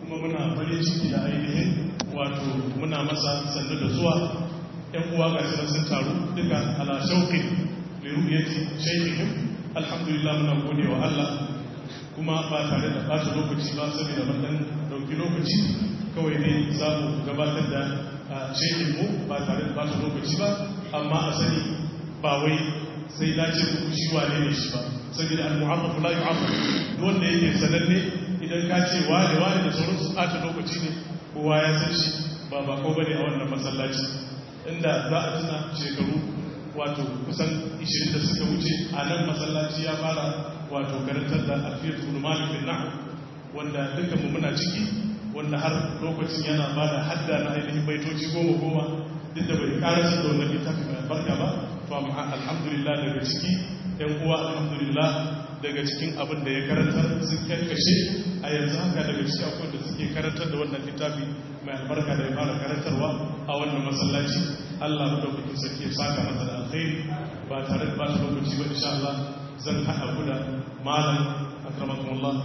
kuma muna farin ciki da ainihin wato muna masa sannu da zuwa ‘yan uwa ga shi sun taru duka ala shauƙin liru'yati shaykihim alhamdulillah muna gode wa Allah kuma ba tare da ɓata lokaci ba saboda wannan ɗauki lokaci kawai ne za mu gabatar da shekin mu ba tare da ɓata lokaci ba amma a sani ba wai sai na ce ku shi wane ne shi ba saboda al-mu'ammafu la yu'amma wanda yake sananne idan ka ce wane wane da sauran su ɓata lokaci ne kowa ya san shi ba ba ko bane a wannan masallaci inda za a tuna shekaru wato kusan 20 da suka wuce a nan masallaci ya fara wato karantar da alfiyar tulmani bin na'u wanda dukkan mu muna ciki wanda har lokacin yana ba da hadda na ainihin baitoci goma goma duk da bai karasa da wannan littafi mai albarka ba to amma alhamdulillah daga ciki yan uwa alhamdulillah daga cikin abin da ya karantar sun karkashe a yanzu haka daga ciki akwai da suke karantar da wannan littafi mai albarka da ya fara karantarwa a wannan masallaci Allah madaukakin sarki ya saka masa da alkhairi ba tare da ba ta lokaci ba insha Allah zan haɗa ku da malam akramakumullah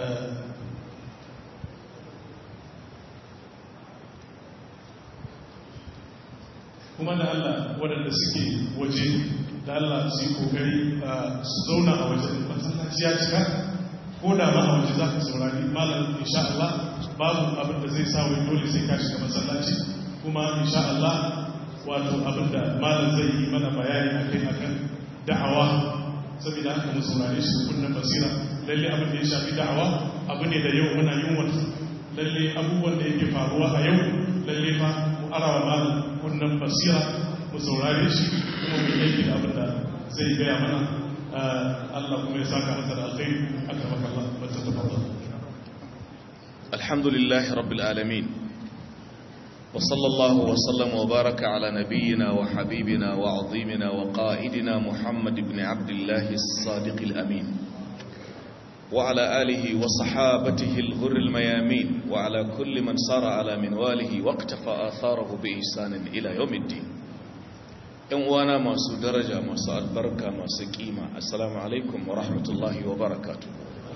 kuma da Allah waɗanda suke waje da Allah su yi kokari su zauna a wajen masallaci ya cika ko da ma a waje za ka saurari malam insha Allah babu abin da zai sa wai dole sai ka shiga masallaci kuma insha Allah wato abin da malam zai yi mana bayani akai akan da'awa saboda haka mu saurare shi kunnan basira lalle abin da ya shafi da'awa abu ne da yau muna yin wata lalle abubuwan da yake faruwa a yau lalle fa mu arawa malam kunnan basira mu saurare shi kuma mu yi da abin da zai gaya mana Allah kuma ya saka masa da alkhairi akramaka Allah wa tafaddal alhamdulillahi rabbil alamin وصلى الله وسلم وبارك على نبينا وحبيبنا وعظيمنا وقائدنا محمد بن عبد الله الصادق الأمين وعلى آله وصحابته الغر الميامين وعلى كل من صار على منواله واقتفى آثاره بإحسان إلى يوم الدين وانا ما درجة ما البركة ما قيمة السلام عليكم ورحمة الله وبركاته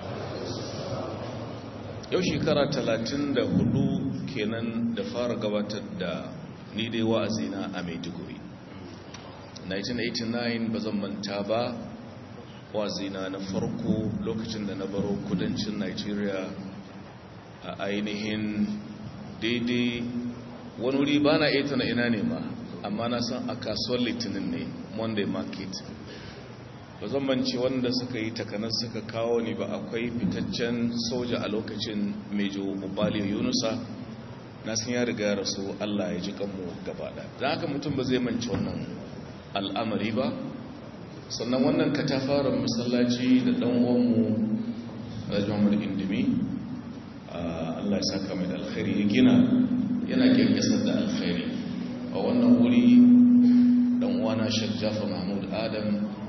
yau shekara talatin da hudu kenan da fara gabatar da ni dai wa'azina a maiduguri 1989 ba zan manta ba wa'azina na farko lokacin da na baro kudancin nigeria a ainihin daidai wani wuri ba na iya tana ina ne ma amma na san a kasuwar litinin ne monday market ba zan mance wanda suka yi takanar suka kawo ni ba akwai fitaccen soja a lokacin mejo ubali yunusa na sun ya riga rasu allah ya ji kanmu gabaɗa don haka mutum ba zai mance wannan al'amari ba sannan wannan katafaren masallaci da ɗan uwanmu rajamar indimi allah ya saka mai da alkhairi ya gina yana kyankyasar da alkhairi a wannan wuri ɗan uwana shajjafa mahmud adam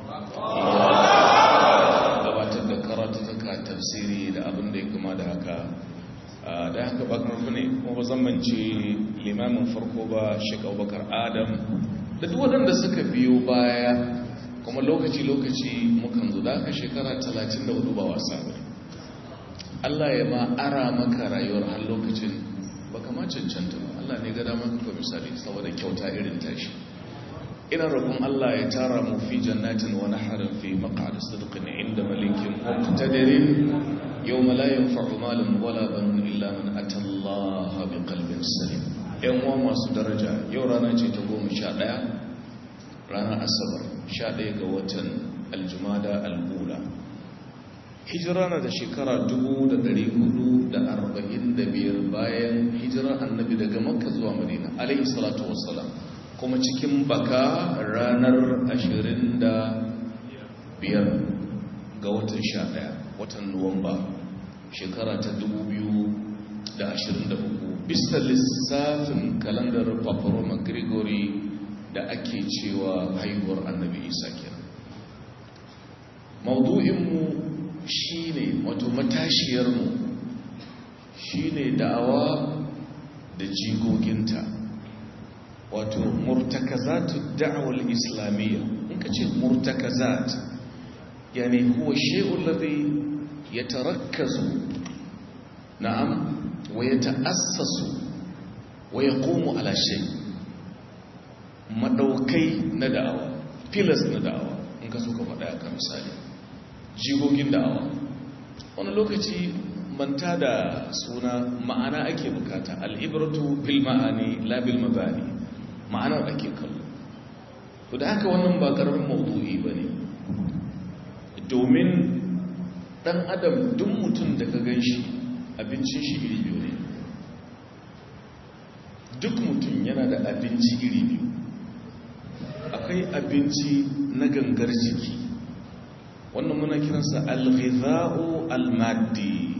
gabatar da karatuka tafsiri da abin da ya kuma da haka da haka bakar ne kuma ba zamance limamin farko ba shek abubakar adam da duk waɗanda suka biyo baya kuma lokaci-lokaci mukan zo da haka shekara 34 ba wasa ba Allah ya ma ara maka rayuwar har lokacin ba kama cancanta ba Allah ne ga damar kuka misali saboda kyauta irin tashi ina roƙon Allah ya tara mu fi jannatin wa naharin fi maq'ad sidqin inda malikin muqtadirin yawma la yanfa'u malun wala banun illa man ata Allah bi qalbin salim yan uwa masu daraja yau rana ce ta 11 ranar asabar 11 ga watan aljumada al-ula hijira na da shekara 1445 bayan hijirar annabi daga makka zuwa madina alayhi salatu wassalam kuma cikin baka ranar 25 ga watan 11 watan nuwamba shekara ta 2023 bisa lissafin kalandar paparoma gregory da ake cewa haihuwar annabi isa kenan maudu'inmu shi ne wato matashiyarmu shi ne da'awa da jigoginta wato murtakazatu da'awar islamiyya in ka ce murtakazat yani huwa shay'un ladhi yatarakkazu na'am wa ya ta'assasu wa ya komo alashe madaukai na da'awa filas na da'awa in ka so ka faɗa ka misali jigogin da'awa wani lokaci manta da suna ma'ana ake bukata al'ibratu bil ma'ani labil mabani ma'anar ake kallo to da haka wannan ba karamin maudu'i ba ne domin dan adam duk mutum da ka gan shi abincin shi iri biyu ne duk mutum yana da abinci iri biyu akwai abinci na gangar jiki wannan muna kiransa al-ghidha'u al-maddi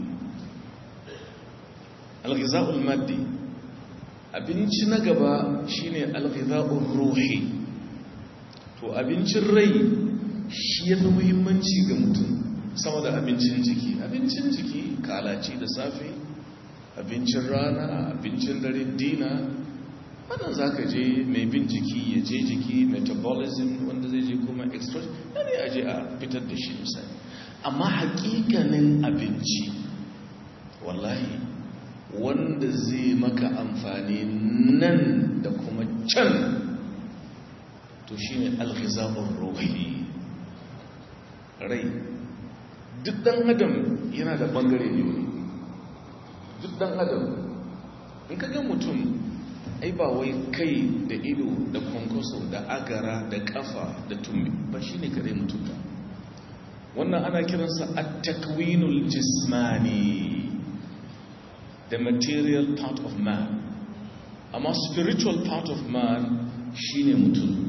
al-ghidha'u al-maddi abinci na gaba shine al-ghidha'u ruhi to abincin rai shi yafi muhimmanci ga mutum sama da abincin jiki abincin jiki kalaci da safe abincin rana abincin dare dina wannan za ka je mai bin jiki ya je jiki metabolism wanda zai je kuma extract yana ya je a fitar da shi misali amma hakikanin abinci wallahi wanda zai maka amfani nan da kuma can to shi ne alghizabun ruhi rai duk dan adam yana da bangare biyu ne duk dan adam in ka ga mutum ai ba wai kai da ido da kwankwaso da agara da kafa da tumbi ba shi ne kare mutum ba wannan ana kiransa a takwinul jismani the material part of man amma spiritual part of man shi ne mutum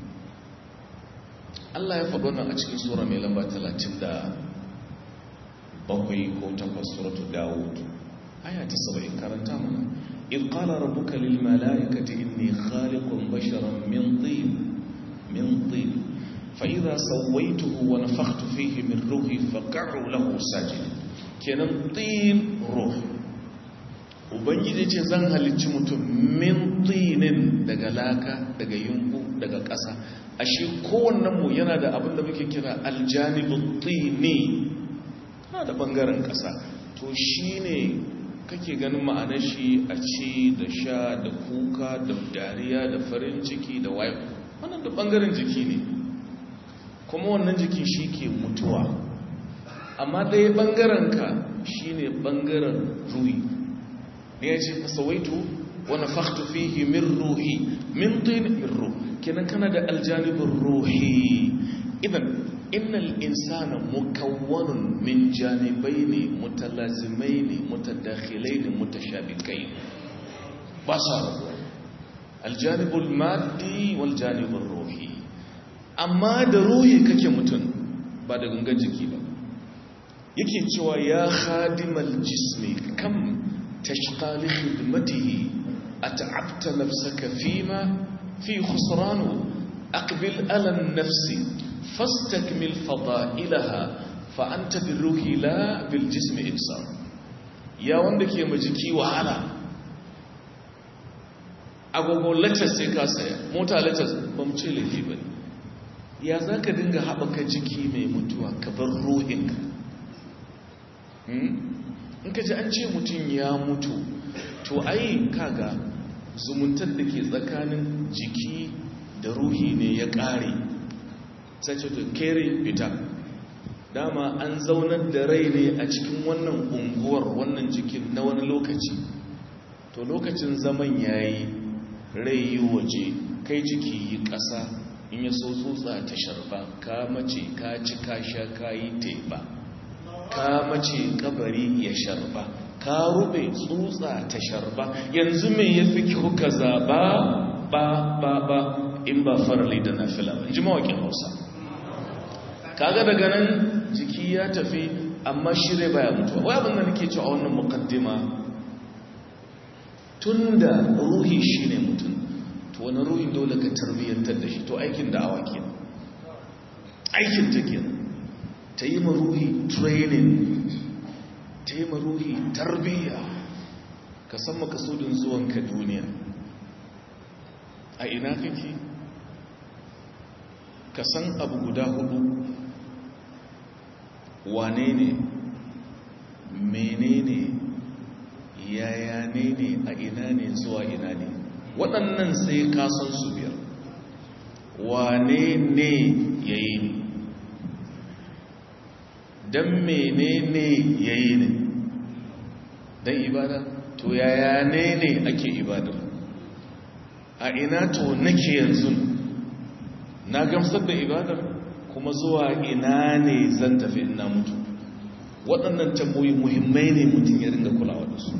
Allah ya faɗo nan a cikin sura mai lamba 37 ko 8 suratu Dawud aya ta 70 karanta mana إذ قال ربك للملائكة إني خالق بشرا من طين من طين فإذا سويته ونفخت فيه من روحي فقعوا له ساجد kenan tin ruh ubangiji ce zan halicci mutum min tinin daga laka daga yunku daga ƙasa ashe kowannenmu yana da abin da muke kira aljanibin tini na da ɓangaren ƙasa to shi ne kake ganin ma'anar shi a ci da sha da kuka da dariya da farin ciki da wayo wannan da ɓangaren jiki ne kuma wannan jiki shi ke mutuwa amma ɗaya ɓangaren ka shi ne ɓangaren ruhi ne ya ce fasawaitu wani faktu fihi min ruhi min tuni min ruh kenan kana da aljanibin ruhi idan innal insana mukawwanun min janibaini mutalazimaini mutadakhilaini mutashabikai ba sa rabuwa aljanibul maddi wal janibul ruhi amma da ruhi kake mutum ba da gangan jiki ba yake cewa ya khadimal jismi kam tashqa li khidmatihi at'abta nafsaka fima fi khusranu aqbil ala an-nafsi فاستكمل فضائلها فأنت بالروح لا بالجسم إنسان يا wanda ke majiki wahala agogo latest sai ka saya mota latest ba mu ce laifi ba ya za ka dinga haɓaka jiki mai mutuwa ka bar ruhinka in ka ji an ce mutum ya mutu to ai kaga zumuntar da ke tsakanin jiki da ruhi ne ya ƙare sai ce to kere fita dama an zaunar da rai ne a cikin wannan unguwar wannan jikin na wani lokaci to lokacin zaman yayi rai yi waje kai jiki yi ƙasa in ya so tsotsa ta sharba ka mace ka ci ka sha ka yi teba ka mace kabari ya sharba ka rube tsotsa ta sharba yanzu mai ya fi kyau ka zaba ba ba ba in ba farali da nafila ba ji mawakin hausa kaga daga nan jiki ya tafi amma shirye baya mutuwa wai abin da nake cewa a wannan mukaddima tunda ruhi shine mutum to wani ruhin dole ka tarbiyyantar da shi to aikin da awa kenan aikin ta kenan ta yi ma ruhi training ta yi ma ruhi tarbiyya ka san makasudin zuwanka duniya a ina kake ka san abu guda hudu wane ne menene yaya wane ne a ina ne zuwa ina ne waɗannan sai ka san su biyar wane ne ya yi ne don mene ne ya yi ne don ibada to yaya ne ne ake ibadar a ina to nake yanzu na gamsar da ibadar kuma zuwa ina ne zan tafi ina mutu waɗannan tamboyi muhimmai ne mutum ya ringa kulawa da su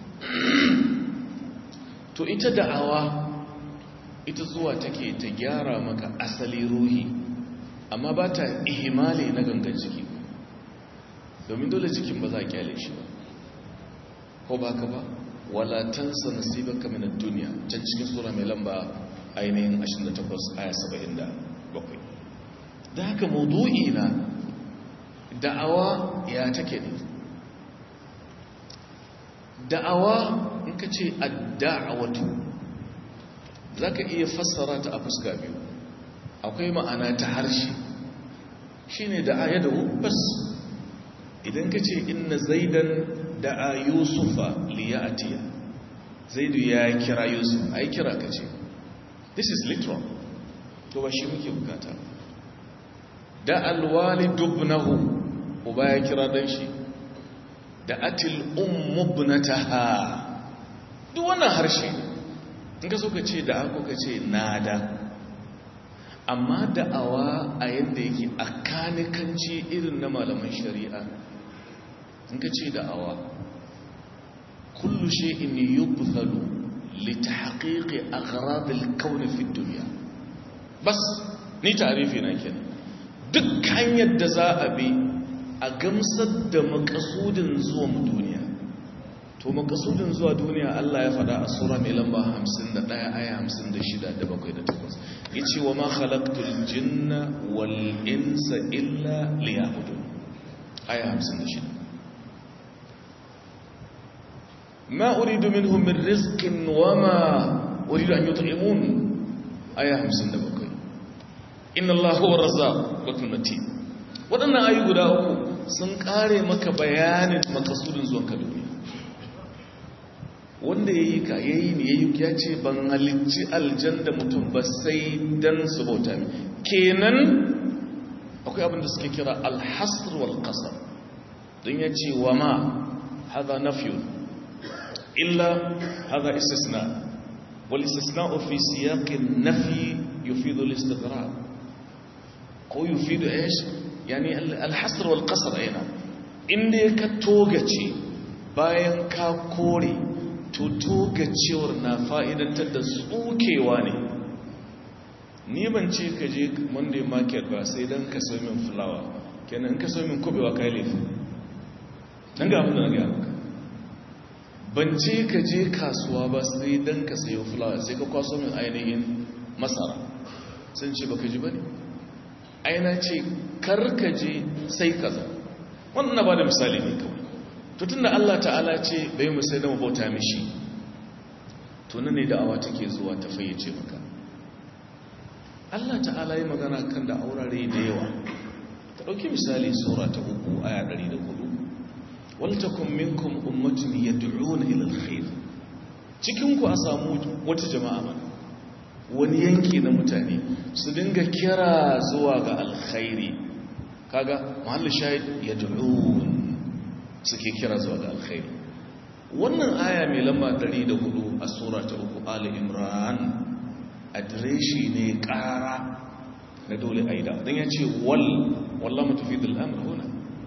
to ita da'awa ita zuwa take ta gyara maka asali ruhi amma ba ta ihimali na gangan jiki domin dole jikin ba za a kyale shi ba ko ba ka ba walatansa nasibaka min ad-dunya can cikin sura mai lamba ainihin 28 aya 77 da haka maudu'i na da'awa ya take ne da'awa in ka ce ad-da'watu zaka iya fassara ta a fuska biyu akwai ma'ana ta harshe shine da'a ya dawo bas idan ka ce inna zaidan da'a yusufa liya'atiya zaidu ya kira yusuf ai kira ka ce this is literal to ba shi muke bukata da alwalidu ibnahu uba ya kira dan shi da atil ummu ibnataha duk wannan harshe in ka so ka ce da ako ka ce nada amma da'awa a yadda yake a kanikanci irin na malaman shari'a in ka ce da'awa kullu shay'in yubthalu li tahqiqi aghrad al-kawn fi ad-dunya bas ni ta'rifi na kenan duk hanyar da za a bi a gamsar da makasudin zuwa duniya to makasudin zuwa duniya Allah ya faɗa a sura mai lamba 51 aya 56 da 7 da 8 yace wa ma khalaqtul jinna wal insa illa liya'budun aya 56 ما أريد منهم من رزق وما أريد أن يطعمون آية 57 إن الله هو الرزاق ذو المتين waɗannan ayi guda uku sun ƙare maka bayanin makasudin zuwanka duniya wanda ya yi ka ya yi ne ya yi ya ce ban halicci aljan da mutum ba sai don su bauta ne kenan akwai abin da suke kira alhasr wal qasar don ya ce wa ma haza nafiyun illa haza istisna wal istisna fi siyaqin nafi yufidu al-istiqrar ko yufidu ايش yani alhasr wal qasr aina inda ka togace bayan ka kore to togacewar na fa'idantar da tsukewa ne ni ban ce ka je monday market ba sai dan ka so min flower kenan ka so min kubewa kai laifi dan ga abin da na ga maka ban ce ka je kasuwa ba sai dan ka sayo flower sai ka kwaso min ainihin masara sun ce baka ji bane aina ce karkaje sai kaza wannan ba da misali ne kawai to tunda Allah ta'ala ce bai mu sai da mu bauta mishi to ne da'awa take zuwa ta fayyace maka Allah ta'ala yi magana kan da aurare da yawa ta dauki misali sura ta 3 aya 104 wal takum minkum ummatun yad'una ila alkhair cikin ku a samu wata jama'a mana wani yanki na mutane su dinga kira zuwa ga alkhairi kaga mahallin shahid ya du'un suke kira zuwa ga alkhairi wannan aya mai lamba 104 a sura ta uku ali imran adireshi ne kara na dole aida don ya ce wal wallah mutufidul amr huna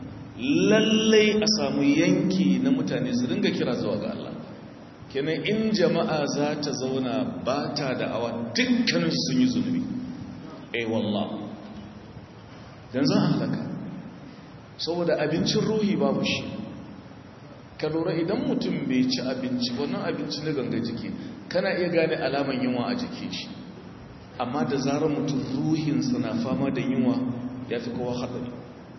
lallai a samu yanki na mutane su dinga kira zuwa ga Allah kenan in jama'a za ta zauna ba ta da awa dukkanin sun yi zunubi eh wallah don zan halaka saboda abincin ruhi babu shi ka lura idan mutum bai ci abinci wannan abinci na ganga jiki kana iya gane alaman yunwa a jiki shi amma da zarar mutum ruhinsa na fama da yunwa ya fi kowa haɗari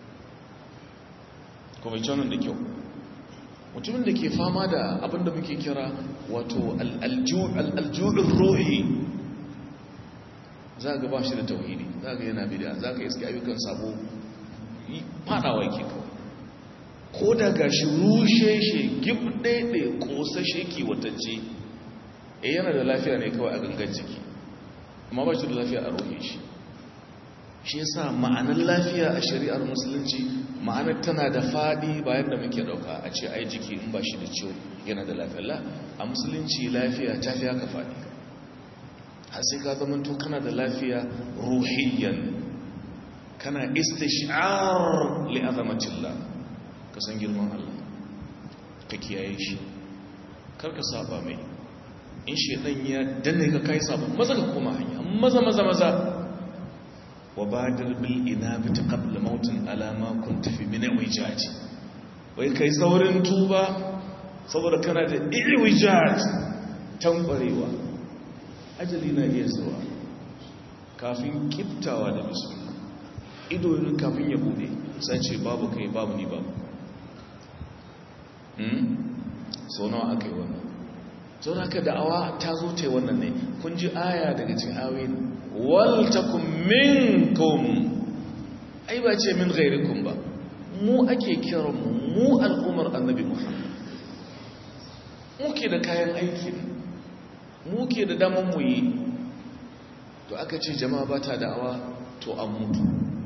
kuma canan da kyau mutumin da ke fama da abinda muke kira wato aljuɗin rohi za ga ba shi da tauhidi za ga yana bida za ka iske ayyukan sabo fadawa yake kawai ko da gashi rushe shi gibɗaiɗe ƙosashe kiwatacce e yana da lafiya ne kawai a gangan jiki amma ba shi da lafiya a ruhin shi shi yasa ma'anar lafiya a shari'ar musulunci ma'anar tana da faɗi bayan da muke ɗauka a ce ai jiki in ba shi da ciwo yana da lafiya la a musulunci lafiya ta fi haka faɗi har sai ka zama to kana da lafiya ruhiyyan kana istish'ar li azamatillah ka san girman Allah ka kiyaye shi kar ka saba mai in shedan ya danne ka kai saba maza ka koma hanya maza maza maza wa badir bil inabati qabla mautin ala ma kunta fi min wijaj wai kai saurin tuba saboda kana da iwijaj tankwarewa ajali na iya zuwa kafin kiftawa da bismillah ido kafin ya bude sai ce babu kai babu ni babu sau nawa aka yi wannan sau da aka da'awa ta zo ta yi wannan ne kun ji aya daga cikin awin waltakun minkum ai ba ce min gairikun ba mu ake kiran mu al'ummar annabi muhammad muke da kayan aiki muke da damar mu yi to aka ce jama'a ba ta da'awa to an mutu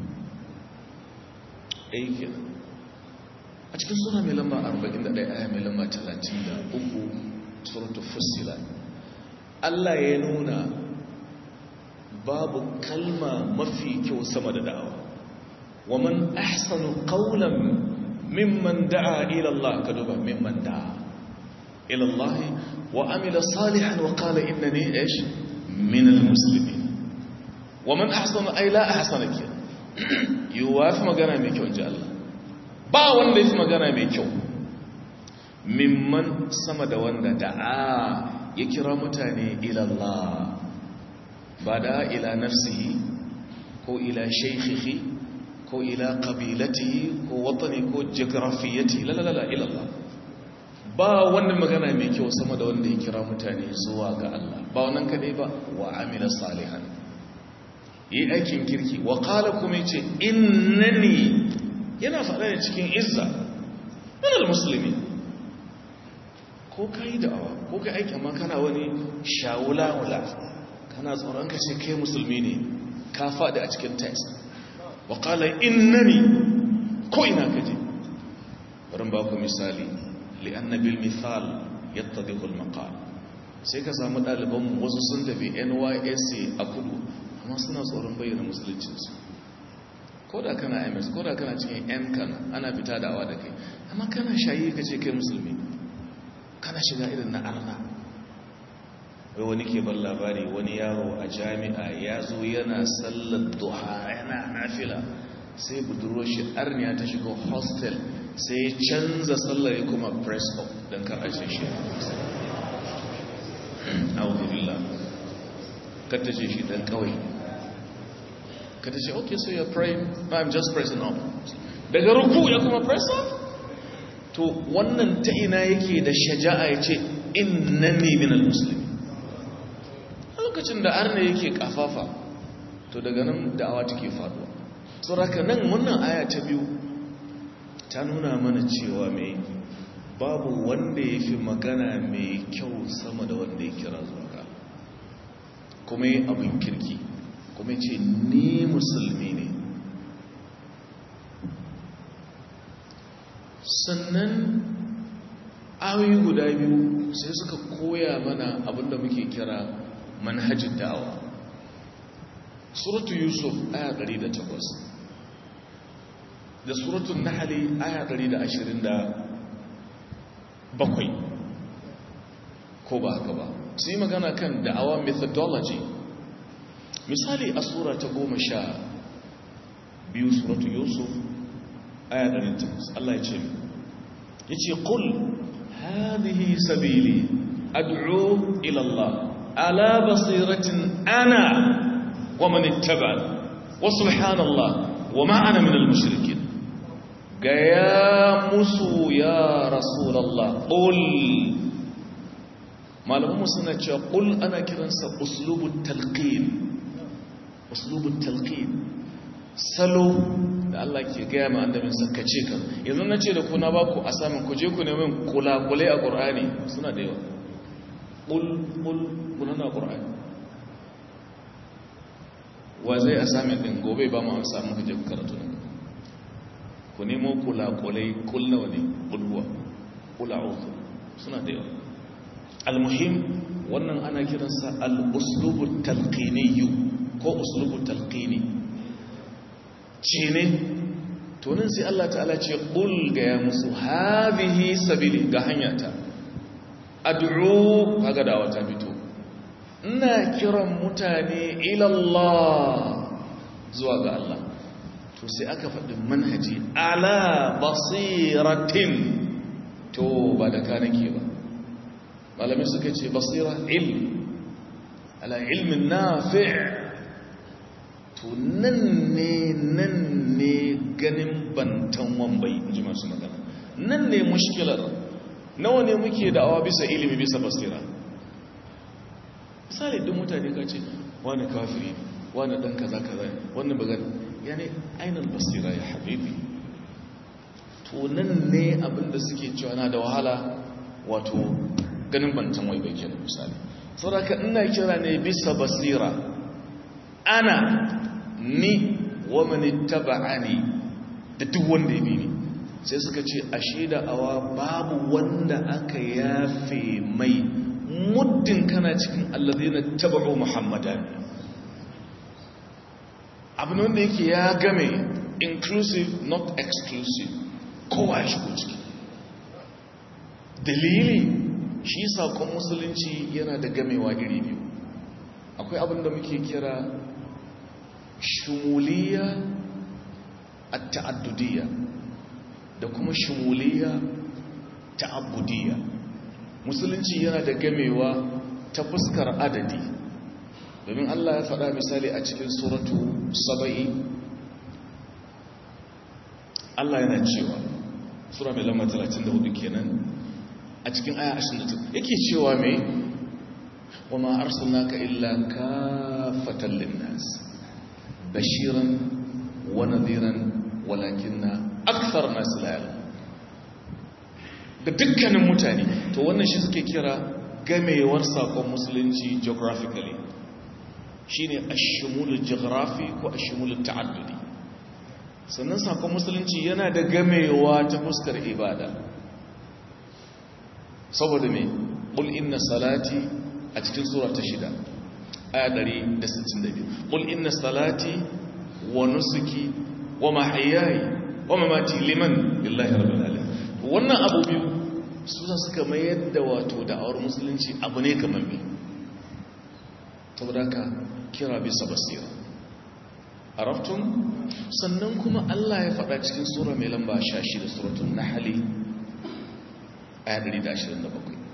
aikin a cikin sura mai lamba 41 aya mai lamba 33 suratul fussilat Allah ya nuna babu kalma mafi kyau sama da da'awa wa man ahsanu qawlan mimman da'a ila Allah ka duba mimman da'a ila Allah wa amila salihan wa qala innani ish min almuslimin wa man ahsanu ay la ahsana kin yuwafi magana mai kyau inji Allah ba wanda ya fi magana mai kyau mimman sama da wanda da'a ya kira mutane ilallah ba da ila nafsihi ko ila shaikhihi ko ila qabilatihi ko watani ko geografiyati lalalala ilallah ba wanda magana mai kyau sama da wanda ya kira mutane zuwa ga Allah ba wannan kadai ba wa amila salihan yi aikin kirki wa qala kuma yace innani yana faɗa da cikin izza ɗanar musulmi ko ka yi da'awa ko ka aiki amma kana wani shawula-wula kana tsoron ka ce kai musulmi ne ka faɗi a cikin text waƙalar innani ko ina ka je barin ba ku misali li'annabil mithal yadda dikul maqal sai ka samu ɗalibanmu wasu sun tafi nysc a kudu amma suna tsoron bayyana musuluncinsu ko da kana ms ko da kana cikin yan kana ana fita da awa da kai amma kana shayi ka ce kai musulmi kana shiga irin na arna wai wani ke ban labari wani yaro a jami'a ya zo yana sallar duha yana nafila sai budurwa shi arniya ta shiga hostel sai ya canza sallar ya kuma press up don kar a ce shi auzubillah kar ta ce shi dan kawai kada ce okay so you're praying no i'm just pressing up daga ruku ya kuma press up to wannan ta ina yake da shaja'a ya ce innani minal muslimin lokacin da arna yake kafafa to daga nan da'awa take faduwa saboda nan wannan aya ta biyu ta nuna mana cewa mai babu wanda ya fi magana mai kyau sama da wanda ya kira zuwa kuma yi abin kirki kuma ce ni musulmi ne sannan ayoyi guda biyu sai suka koya mana abinda muke kira manhajin da'awa suratu yusuf aya 108 da suratun nahali aya 127 ko ba haka ba su yi magana kan da'awa methodology misali a sura ta goma sha biyu suratu yusuf aya 108 Allah ya ce ya ce ƙul hadhihi sabili ad'u ila Allah ala basiratin ana wa man ittaba wa subhanallah wa ma ana min al-mushrikin gaya musu ya rasulullah qul malamu suna cewa qul ana kiransa uslubut talqin uslubut talqin salo da Allah ke gaya ma annabin sa kace kan yanzu na ce da ku na baku a samun ku je ku nemi kula-kulai a Qur'ani suna da yawa qul qul kuna na Qur'ani wa zai assignment din gobe ba mu amsa muka je karatu nan ku nemo kula-kulai kul nawa ne kulwa kula uku suna da yawa almuhim wannan ana kiransa al-uslubu talqiniyyu ko uslubu talqini ce ne to nan sai Allah ta'ala ce qul ga ya musu hadhihi sabili ga hanyata ad'u kaga dawa ta fito ina kiran mutane ila Allah zuwa ga Allah to sai aka faɗi manhaji ala basiratin to ba da kanake ba malami suka ce basira ilm ala ilmin nafi' to nan ne nan ne ganin bantan wambai ji masu magana nan ne mushkilar nawa ne muke da'awa bisa ilimi bisa basira misali duk mutane ka ce wani kafiri wani dan kaza kaza wani bagan yani ainihin basira ya habibi to nan ne abinda suke cewa na da wahala wato ganin bantan wai bai kenan misali saboda ina kira ne bisa basira ana ni wa mani taba'ani da duk wanda ya bi ni sai suka ce ashe da awa babu wanda aka yafe mai muddin kana cikin allazina taba'u muhammadan abin wanda yake ya game inclusive not exclusive kowa ya shigo ciki dalili shi sakon musulunci yana da gamewa iri biyu akwai abin da muke kira shumuliya a ta'addudiyya da kuma shumuliya ta'abbudiyya musulunci yana da gamewa ta fuskar adadi domin Allah ya faɗa misali a cikin suratu saba'i Allah yana cewa sura mai lamba 34 kenan a cikin aya 29 yake cewa mai wa ma arsalnaka illa kafatan linnas bashiran wa nadhiran walakinna akthar nas la ya'lamun da dukkanin mutane to wannan shi suke kira gamewar sakon musulunci geographically shine ash-shumul geography ko ash-shumul ta'addudi sannan sakon musulunci yana da gamewa ta fuskar ibada saboda me qul inna salati a cikin sura ta shida aya 162 qul inna salati wa nusuki wa mahyaya wa mamati liman lillahi rabbil alamin wannan abu biyu su za suka mayar da wato da'awar musulunci abu ne kamar me saboda ka kira bisa basira araftun sannan kuma Allah ya faɗa cikin sura mai lamba 16 suratul nahl aya 127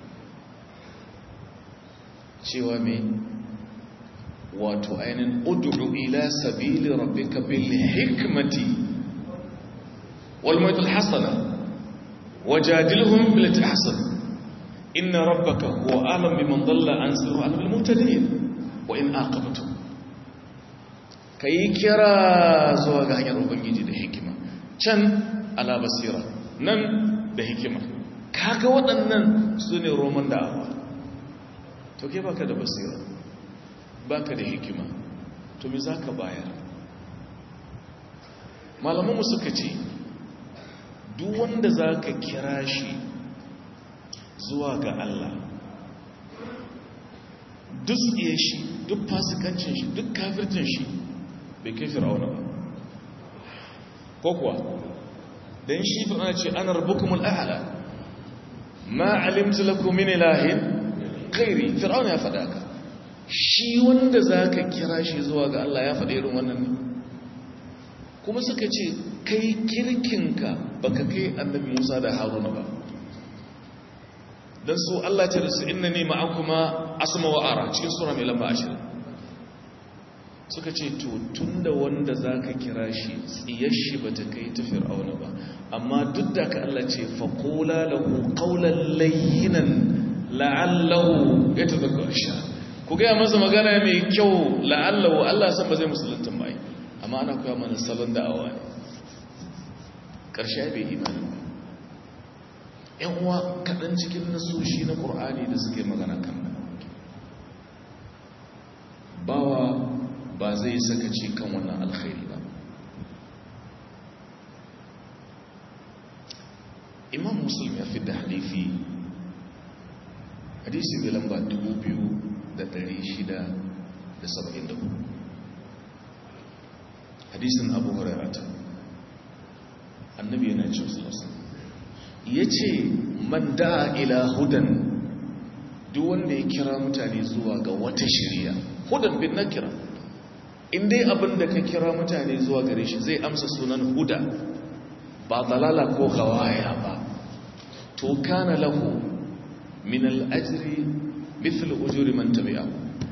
cewa me wato ainin ud'u ila sabili rabbika bil hikmati wal mawtul hasana wajadilhum bil tahsan inna rabbaka huwa alam biman dalla an sirati al muhtadin wa in aqabtum kai kira zuwa ga hanyar ubangiji da hikima can ala basira nan da hikima kaga waɗannan su ne roman da'awa to ke baka da basira baka da hikima to me za ka bayar malamanmu suka ce duk wanda za ka kira shi zuwa ga Allah duk tsiye shi duk fasikancin shi duk kafircin shi bai kai fir'auna ba ko kuwa don shi fir'auna ce ana rabukumul a'ala ma alimtu lakum min ilahin ghairi fir'auna ya faɗa ka shi wanda zaka kira shi zuwa ga Allah ya faɗa irin wannan ne kuma suka ce kai kirkinka baka kai annabi Musa da Haruna ba dan su Allah ce da su innani ma'akuma asma wa ara cikin sura mai lamba 20 suka ce to tunda wanda zaka kira shi tsiyar shi bata kai ta fir'auna ba amma duk da ka Allah ce faqula lahu qawlan layyinan la'allahu yatadhakkaru sha ku ga masa magana mai kyau la'allahu Allah san ba zai musulunta ba amma ana koya mana salon da'awa ne ƙarshe bai imani ba ‘yan uwa kaɗan cikin nasoshi na ƙur'ani da suke magana kan nan bawa ba zai sakaci kan wannan alkhairi ba imam muslim ya fi da hadifi hadisi mai lamba 2674 hadisin abu hurairata annabi yana ce wasu ya ce man da ila hudan duk wanda ya kira mutane zuwa ga wata shirya hudan bin na kira in dai abin da ka kira mutane zuwa gare shi zai amsa sunan huda ba dalala ko gawaya ba to kana lahu min al'ajiri mithlu ujuri man tabi'a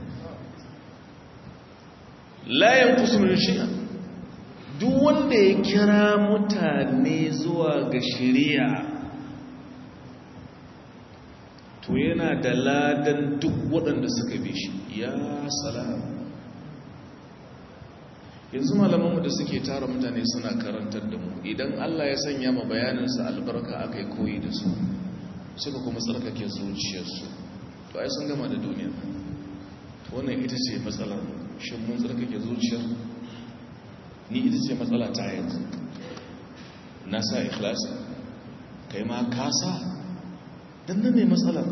la yanqusu min shay'a duk wanda ya kira mutane zuwa ga shari'a to yana da ladan duk waɗanda suka bi shi ya salam yanzu malamanmu da suke tara mutane suna karantar da mu idan Allah ya sanya ma bayaninsa albarka aka yi koyi da su suka kuma tsarkake zuciyarsu to ai sun gama da duniya to wannan ita ce matsalar shin mun tsarkake zuciyar ni ita ce matsala ta yanzu na sa ikhlasi kai ma kasa dan nan ne matsalar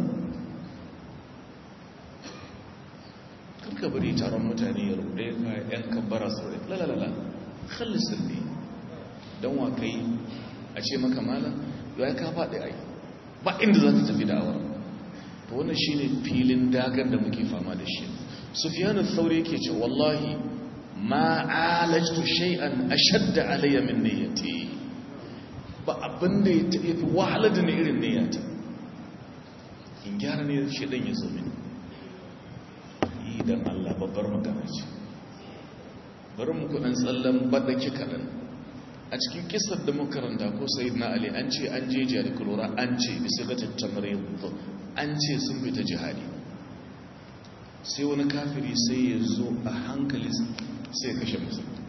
karka bari taron mutane ya rude ka yan kabbara su rude lalalala khallisin ne don wa kai a ce maka malam ya ka faɗi ai ba inda za ta tafi da'awar to wannan shine filin dagar da muke fama da shi sufyanu thauri yake ce wallahi ma alajtu shay'an ashadda alayya min niyyati ba abin da ya fi wahala da ni irin niyyata in gyara ne shi dan ya zo mini idan Allah babbar magana ce bari mu kudan tsallan badaki kaɗan a cikin kisar da makaranta ko sayid na ali an ce an je jihar kulura an ce bisa ga tattamarin an ce sun fita jihadi sai wani kafiri sai ya zo a hankali sai kashe musulmi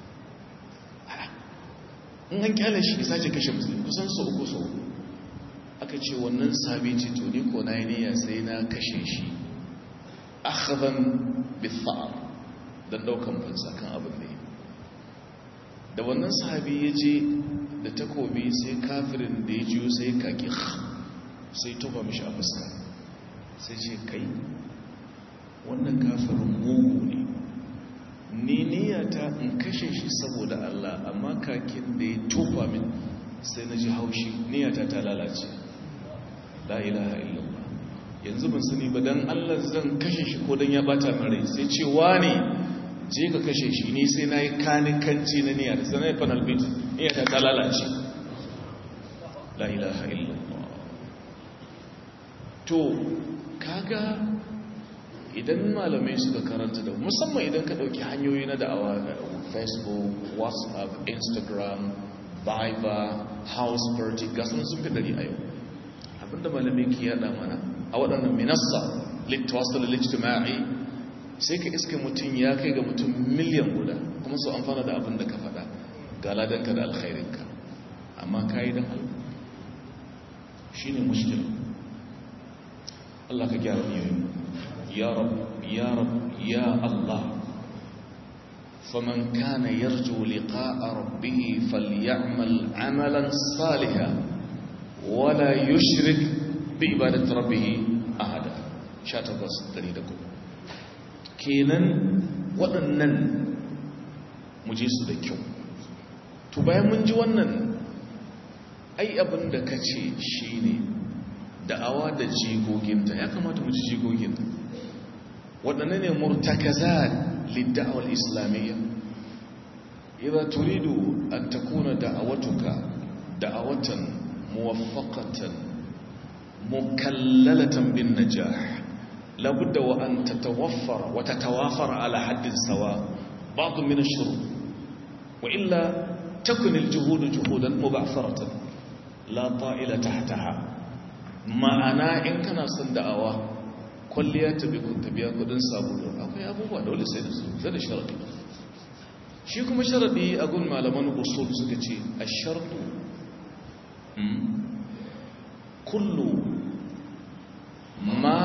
in an kyale shi sace kashe musulmi kusan sau uku sau aka ce wannan sabi ce to ni ko na yi niyya sai na kashe shi akhadhan bithar dan daukan fansa kan abin da da wannan sahabi ya je da takobi sai kafirin da ya jiyo sai kaki sai tuba mishi a fuska sai ce kai wannan kafirin mugu ne ni niyyata in kashe shi saboda Allah amma kakin da ya tuba min sai na ji haushi niyyata ta lalace la ilaha illallah yanzu ban sani ba dan Allah zan kashe shi ko dan ya bata min rai sai ce ne je ka kashe shi ni sai nayi kanikanci na niyya da sanai panel beat niyya ta lalace la ilaha illallah to kaga idan malamai suka karanta da musamman idan ka dauki hanyoyi na da'awa facebook whatsapp instagram viber house party gasan sun fi dari a yau abinda malamai ke yada mana a waɗannan minassa littawasar lijtima'i sai ka iska mutum ya kai ga mutum miliyan guda kuma su amfana da abin da ka faɗa ga ladanka da alkhairinka amma ka yi don halin shi ne mushkil Allah ka gyara miyoyin ya rab ya rab ya Allah faman kana yarju liqa'a rabbih falyamal amalan salihan wala yushrik bi ibadati rabbih ahada 18 kenan waɗannan mu je su da kyau to bayan mun ji wannan ai abin da ka ce shi ne da'awa da jigoginta ya kamata mu ji jigogin waɗanne ne murtakaza lidda'awar islamiyya idan turidu an takuna da'awatuka da'awatan muwaffaqatan mukallalatan bin najah لابد وأن تتوفر وتتوافر على حد سواء بعض من الشروط وإلا تكن الجهود جهودا مبعثرة لا طائل تحتها ما أنا إن كان صندعوا كلية بكم تبيا كدن سابولون أكو يا أبوه دولي سيدسو زي الشرط shi kuma sharadi a gun malaman usul suka ce a shartu kullu ma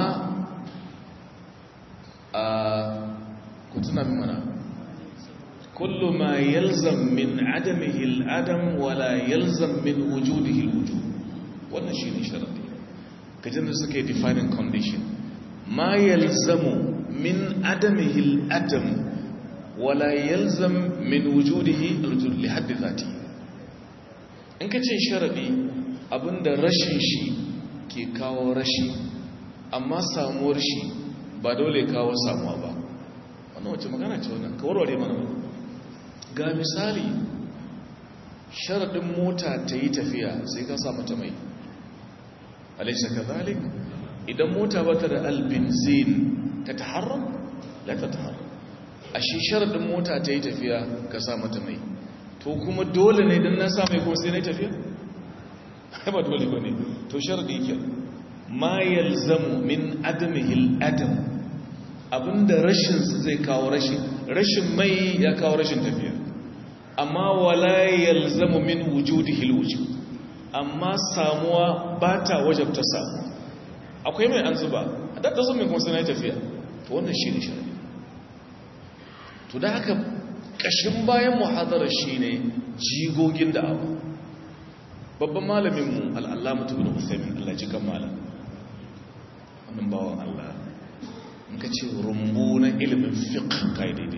a kutuna mana kullu ma yalzam min adamihi al-adam wala yalzam min wujudihi al-wujud wannan shine sharadi kajin da suke defining condition ma yalzamu min adamihi al-adam wala yalzam min wujudihi al-wujud li haddi dhati in kace sharadi abinda rashin shi ke kawo rashi amma samuwar shi ba dole kawo samuwa ba wannan wace magana ce wannan ka warware mana ga misali sharaɗin mota ta yi tafiya sai ka sa mata mai alaisa ka zalik idan mota ba ta da albinzin ta taharram la ta taharram a shi sharaɗin mota ta yi tafiya ka sa mata mai to kuma dole ne don na sa mai kuma sai na tafiya ba dole ba ne to sharaɗi ke ma yalzamu min adamihil adam abinda rashinsu zai kawo rashin rashin mai ya kawo rashin tafiya amma wala yalzamu min wujudihil wujud amma samuwa ba ta wajabta samu akwai mai an zuba a dadda sun mai kuma suna tafiya to wannan shi ne shari'a to da haka kashin bayan muhadarar shi ne jigogin da'awa babban malaminmu al'allama tubin usaimin allah cikin malam wannan bawan allah in ka ce rumbu na ilimin fiqh kai daidai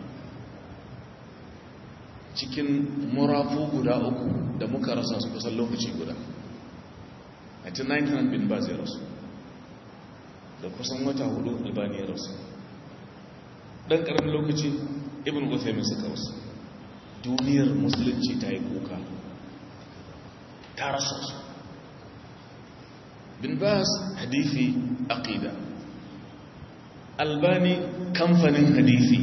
cikin murafu guda uku da muka rasa su kusan lokaci guda a 1900 bin ba zai rasu da kusan wata hudu albani ya rasu dan karamin lokaci ibn uthaymin suka rasu duniyar musulunci ta yi kuka ta rasa su bin bas hadithi aqida albani kamfanin hadithi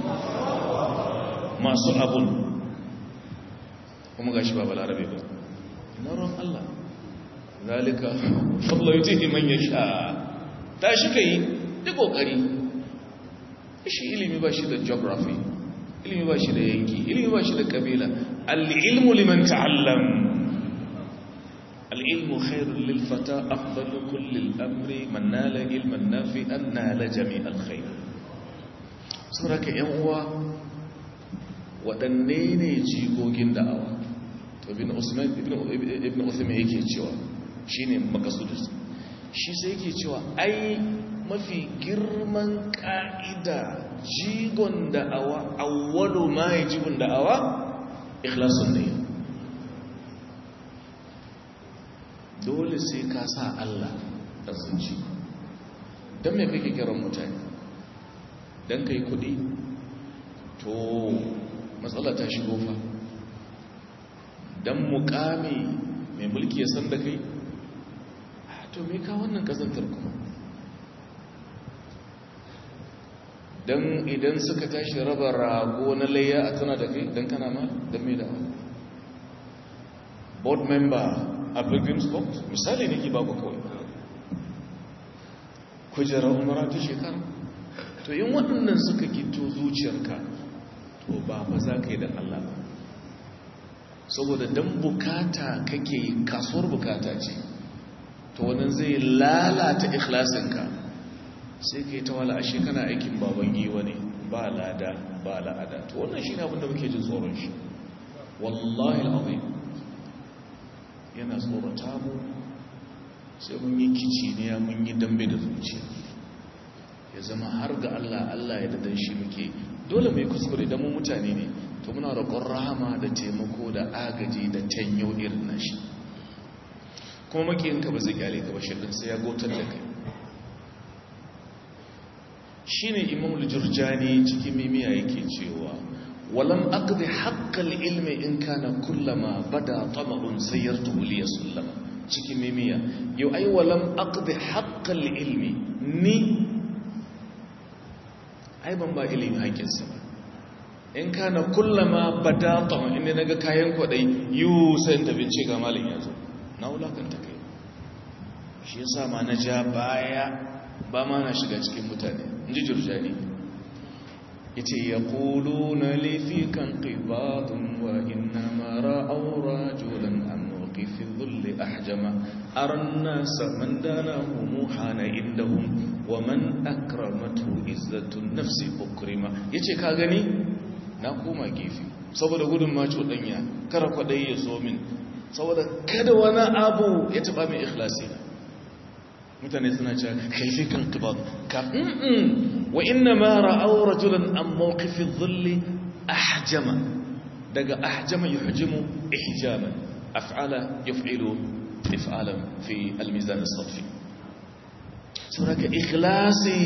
masu abun kuma gashi ba balarabe ba na ruwan Allah zalika fadla yutihi man yasha ta shi kai duk kokari shi ilimi ba shi da geography ilimi ba shi da yanki ilimi ba shi da kabila al-ilmu liman ta'allam al-ilmu khairul lil fata afdalu kulli al-amri man nala ilman nafi'an nala jami' al-khair saboda yan uwa waɗanne ne jigogin da'awa to ibn usman ibn uthman yake cewa shine makasudus shi sai yake cewa ai mafi girman ka'ida jigon da'awa awwalu ma yajibun da'awa ikhlasun niyya dole sai ka sa Allah da zuci dan me kake kiran mutane dan kai kudi to matsala ta shigo fa dan mukami mai mulki ya san da kai to me ka wannan kazantar kuma dan idan suka tashi raba rago na layya a tana da kai dan kana ma dan me da board member a pilgrim's boat misali ne ke baku kawai kujerar umara ta shekara to yin waɗannan suka gito zuciyarka to ba fa za ka yi da Allah ba saboda dan bukata kake kasuwar bukata ce to wannan zai lalata ikhlasinka sai ka yi ta wala ashe kana aikin baban giwa ne ba lada ba la'ada to wannan shi ne abinda muke jin tsoron shi wallahi al'azim yana tsorata mu sai mun yi kici ne mun yi dambe da zuciya ya zama har ga Allah Allah ya dadan shi muke dole mai kuskure da mu mutane ne to muna roƙon rahama da taimako da agaji da tanyo irin nashi kuma makiyinka ba zai kyale ka ba shirin sai ya gotar da kai shine imam al-jurjani cikin mimiya yake cewa walam aqdi haqqal ilmi in kana kullama bada tama'un sayyartuhu li yasallama cikin mimiya yau ai walam aqdi haqqal ilmi ni ai ban ba ilimi haƙinsa ba in kana kullama bada tama'un inda naga kayan kwadai yu sai ta bince ga malin yazo na wulakanta kai shi yasa ma na ja baya ba ma na shiga cikin mutane inji jurjani yace yaquluna li fi kan qibatun wa inna ma ra'aw rajulan am mawqifi dhulli ahjama aran nas man danahu muhana indahum wa man akramatu izzatun nafsi ukrima yace ka gani na koma gefe saboda gudun maco danya kara kwadai ya zo min saboda kada wani abu ya taba mai ikhlasi mutane suna cewa kaifi kan qibad ka wa inna ma ra'aw rajulan an mawqifi dhilli ahjama daga ahjama yuhjimu ihjaman af'ala yuf'ilu if'alan fi al-mizan as-sarfi saboda ikhlasi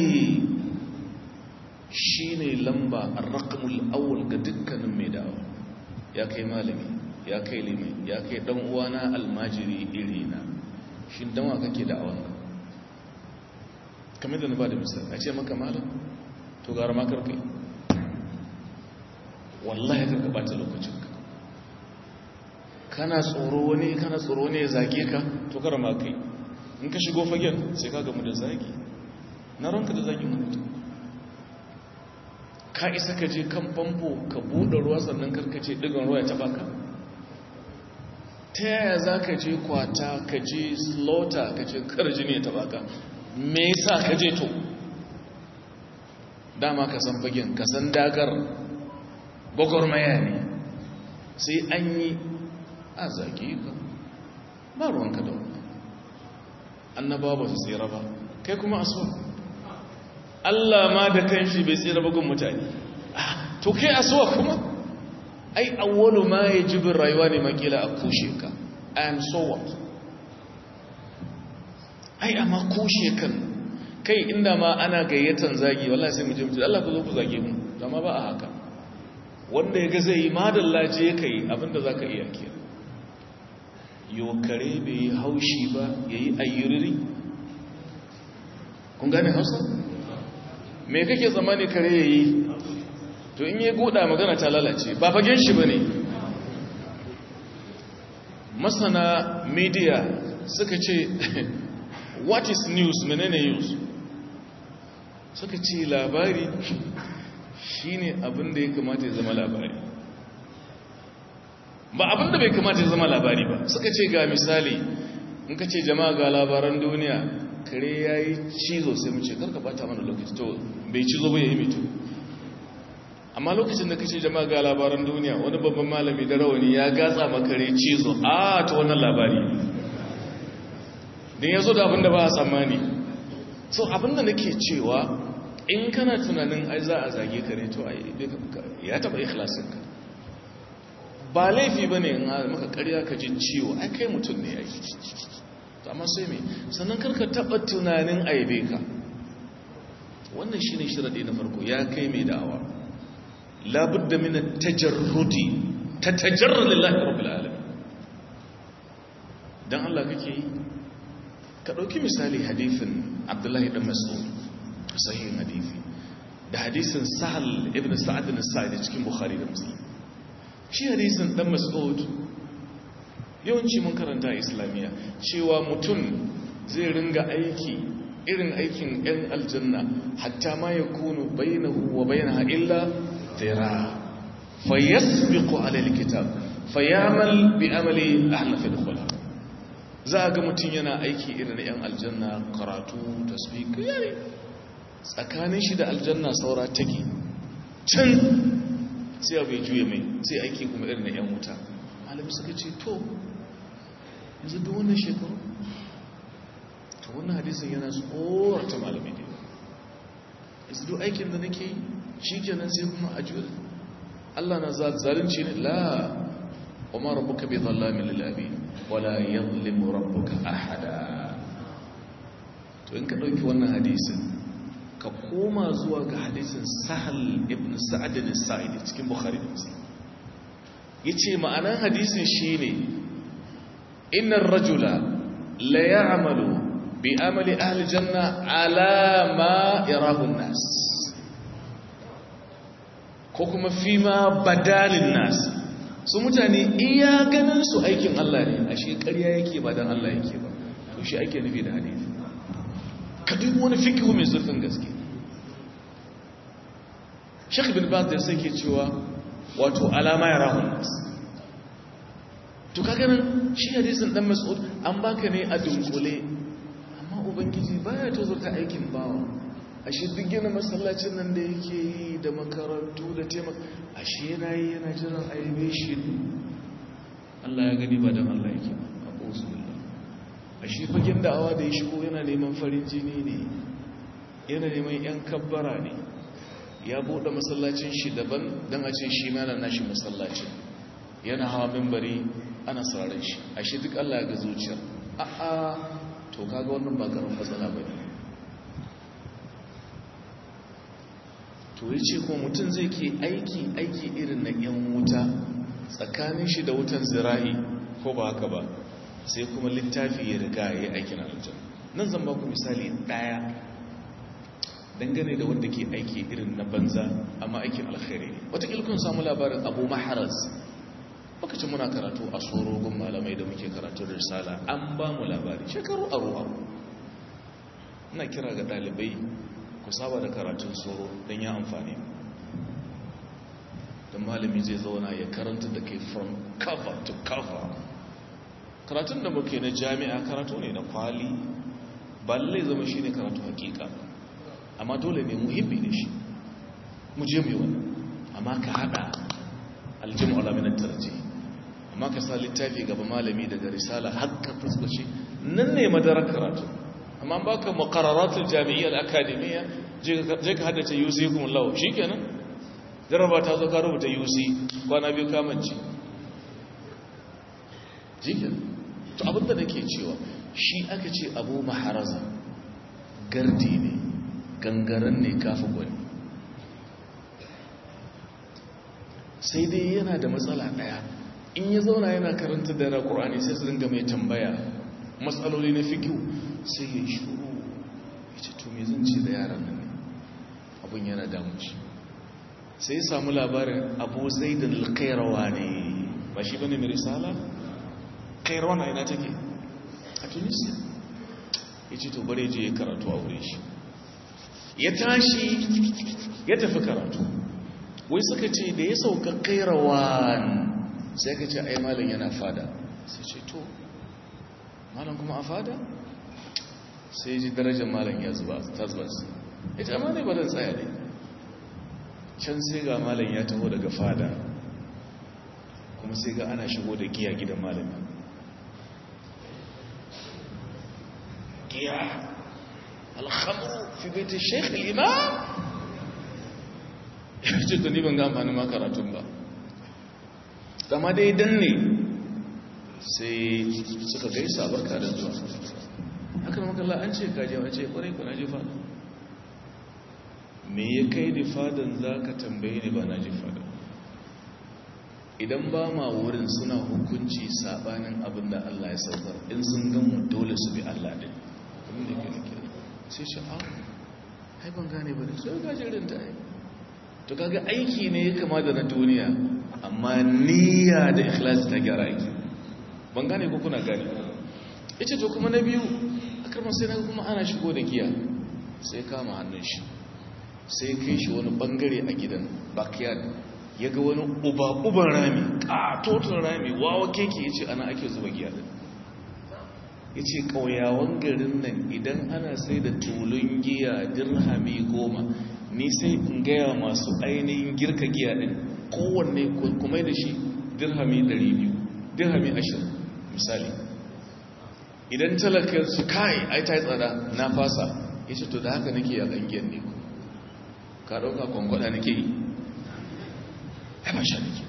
shine lamba ar-raqmul awwal ga dukkanin mai da'awa ya kai malami ya kai limi ya kai dan uwana almajiri irina shin dan wa kake da'awan kamar da na ba da misali a ce maka malam to gara ma karkai wallahi karka bata lokacinka kana tsoro wani kana tsoro ne ya zage ka to kara ma kai in ka shigo fagen sai ka gamu da zagi na ranka da zagin mutum ka isa ka je kan famfo ka buɗe ruwa sannan karkace ɗigon ruwa ya taɓa ka ta yaya za ka je kwata ka je slaughter ka ce karji ne ya taɓa ka me yasa ka je to dama ka san fagen ka san dagar gwagwarmaya ne sai an yi a zage ka ba ruwanka da wani annabawa ba su tsira ba kai kuma asuwa Allah ma da kanshi bai tsira bugun mutane to kai asuwa kuma ai awwalu ma yajibin rayuwa ne makila a kushe ka and so what ai amma kushe kan kai inda ma ana gayyatan zagi wallahi sai mu je mu ce Allah ku zo ku zage mu amma ba a haka wanda ya ga zai yi madalla je kai abinda zaka iya kira yo kare bai yi haushi ba yayi ayyuriri kun gane Hausa me kake tsammani kare yayi to in yi goda magana ta lalace ba fagen shi bane masana media suka ce what is news menene news suka ce labari shine abin da ya kamata ya zama labari ba abin da bai kamata ya zama labari ba suka ce ga misali in ka ce jama'a ga labaran duniya kare ya yi cizo sai mu ce karka bata mana lokaci to bai cizo ba ya yi mito amma lokacin da kace jama'a ga labaran duniya wani babban malami da rawani ya gatsa makare cizo a ta wannan labari din yazo da abinda ba a tsammani so abinda nake cewa in kana tunanin ai za a zage kare to ai ya taba ikhlasin ka ba laifi bane in maka ƙarya ka ji ciwo ai kai mutum ne ai amma sai me sannan karka taba tunanin aibe ka wannan shine shiradi na farko ya kai mai da'awa labudda min at-tajarrudi tatajarrad lillahi rabbil alamin dan Allah kake yi ka dauki misali hadisin Abdullahi dan Mas'ud sahihin hadisi da hadisin Sahal ibn Sa'd al-Sa'idi cikin Bukhari da Muslim shi hadisin dan Mas'ud yawanci mun karanta islamiyya cewa mutum zai ringa aiki irin aikin 'yan aljanna hatta ma ya kunu bainahu wa bainaha illa tira fayasbiqu ala alkitab fayamal bi amali ahla fi dukhula za ga mutum yana aiki irin 'yan aljanna karatu tasbih yare tsakanin shi da aljanna saura take can sai abu ya juye mai sai aiki kuma irin 'yan wuta malami suka ce to yanzu duk wannan shekaru to wannan hadisin yana tsorata malami ne yanzu duk aikin da nake yi shi kenan sai kuma a juya Allah na zalunci ne la wa ma rabbuka bi dhallamin lil abid wala yadhlimu rabbuka ahada to in ka dauki wannan hadisin ka koma zuwa ga hadisin sahal ibn sa'ad al-sa'idi cikin bukhari da muslim yace ma'anan hadisin shine innar rajula la ya'malu bi amali ahli janna ala ma yarahu an-nas ko kuma fi ma badalin nas su mutane iya ganin su aikin Allah ne ashe ƙarya yake ba dan Allah yake ba to shi ake nufi da hadisi ka dubi wani fikihu mai zurfin gaske Sheikh bin Baz da sai ke cewa wato alama ya rahun nas to kaga nan shi hadisin dan mas'ud an baka ne a dunkule amma ubangiji baya tozarta aikin bawa ashe duk gina masallacin nan da yake yi da makarantu da taimaka ashe yana yi yana jiran aibe shi Allah ya gani ba don Allah yake a ƙosulullah ashe fagen da'awa da ya shigo yana neman farin jini ne yana neman 'yan kabbara ne ya buɗe masallacin shi daban don a ce shi mana nashi masallacin yana hawa mimbari ana sararin shi ashe duk Allah ya ga zuciyar a'a to kaga wannan ba karamin matsala ba ne to ya ce kuma mutum zai ke aiki aiki irin na 'yan wuta tsakanin shi da wutan zira'i ko ba haka ba sai kuma littafi ya riga ya yi aikin aljan nan zan ba ku misali ɗaya dangane da wanda ke aiki irin na banza amma aikin alkhairi ne wataƙil kun samu labarin abu maharaz lokacin muna karatu a sorogun malamai da muke karatu da risala an ba mu labari shekaru aro aro ina kira ga ɗalibai ku saba da karatun soro don ya amfani don malami zai zauna ya karanta da kai from cover to cover karatun da muke na jami'a karatu ne na kwali ba lallai zama shi ne karatu hakika amma dole ne muhimmi ne shi mu je mai wani amma ka hada aljim alaminan tarji amma ka sa littafi gaba malami daga risala haka fuskaci nan ne madarar karatu amma ba ka makararatul jami'iyyar akademiya je ka haddace yusi kuma lau shi kenan jaraba ta zo ka rubuta yusi kwana biyu kamanci shi kenan to abinda da ke cewa shi aka ce abu maharaza gardi ne gangaren ne kafa gwani sai dai yana da matsala daya in ya zauna yana karanta da rakurani sai su dinga mai tambaya matsaloli na fikiyu sai ya shuru ya ce to me zan ce da yaran nan ne abin yana damu shi sai ya samu labarin abu zai da alkairawa ne ba shi bane mai risala kairawa na yana take a tunisia ya ce to bare je ya karatu a wurin shi ya tashi ya tafi karatu wai suka ce da ya sauka kairawan sai ka ce ai malam yana fada sai ce to malam kuma a fada sai ji darajar malam ya zuba ta zuba su ya ce amma ne ba zan tsaya ne can sai ga malam ya taho daga fada kuma sai ga ana shigo da giya gidan malami giya alhamru fi baiti sheikh al-imam ya ce to ni ban ga amfanin ma karatun ba dama dai danne sai suka gaisa barka da zuwa haka makalla an ce kaji a ce kwarai ku na ji fada me ya kai ni fadan za ka tambaye ni ba na ji fada idan ba ma wurin suna hukunci sabanin abin da Allah ya saukar in sun gamu dole su bi Allah din abin da ke nake sai shi a hai ban gane ba da sai gajirin ta yi to kaga aiki ne ya kama da na duniya amma niyya da ikhlasi ta gyara aiki ban gane ko kuna gane ita to kuma na biyu akarman sai na kuma ana shigo da giya sai kama hannun shi sai kai shi wani bangare a gidan backyard ya ga wani uba-uban rami ƙatoton rami wawa keke ya ce ana ake zuba giya din ya ce ƙauyawan garin nan idan ana sai da tulun giya dirhami goma ni sai in gaya masu ainihin girka giya din kowanne kuma da shi dirhami 200 dirhami 20 misali idan talakar su kai ai ta yi tsada na fasa ya ce to da haka nake a ɗangiyar ne ku ka ɗauka kwankwada nake yi ai ba sha nake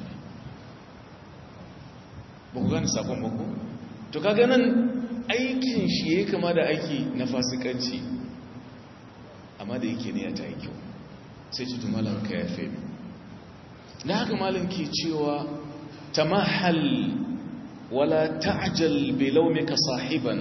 ba ku gani sakon bako to ka ganin aikin shi ya kama da aiki na fasikanci amma da yake ne ya ta yi kyau sai ci tumalan ka ya fe na haka malin ke cewa ta mahal ولا تعجل بلومك صاحبا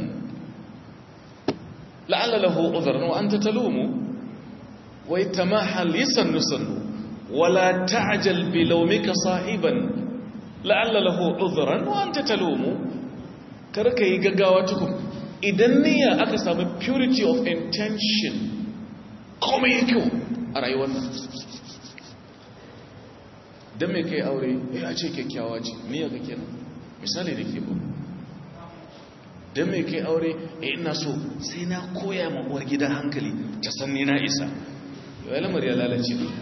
لعل له عذرا وأنت تلوم ويتماحل يسن سن ولا تعجل بلومك صاحبا لعل له عذرا وأنت تلوم karka yi gaggawa tukun idan niyya aka samu purity of intention kuma yi kyau a rayuwar nan don mai kai aure ya ce kyakkyawa ce niyya ka kenan misali da ke bu don mai kai aure e ina so sai na koya ma uwar gida hankali ta san ni na isa yau lamar ya lalace ne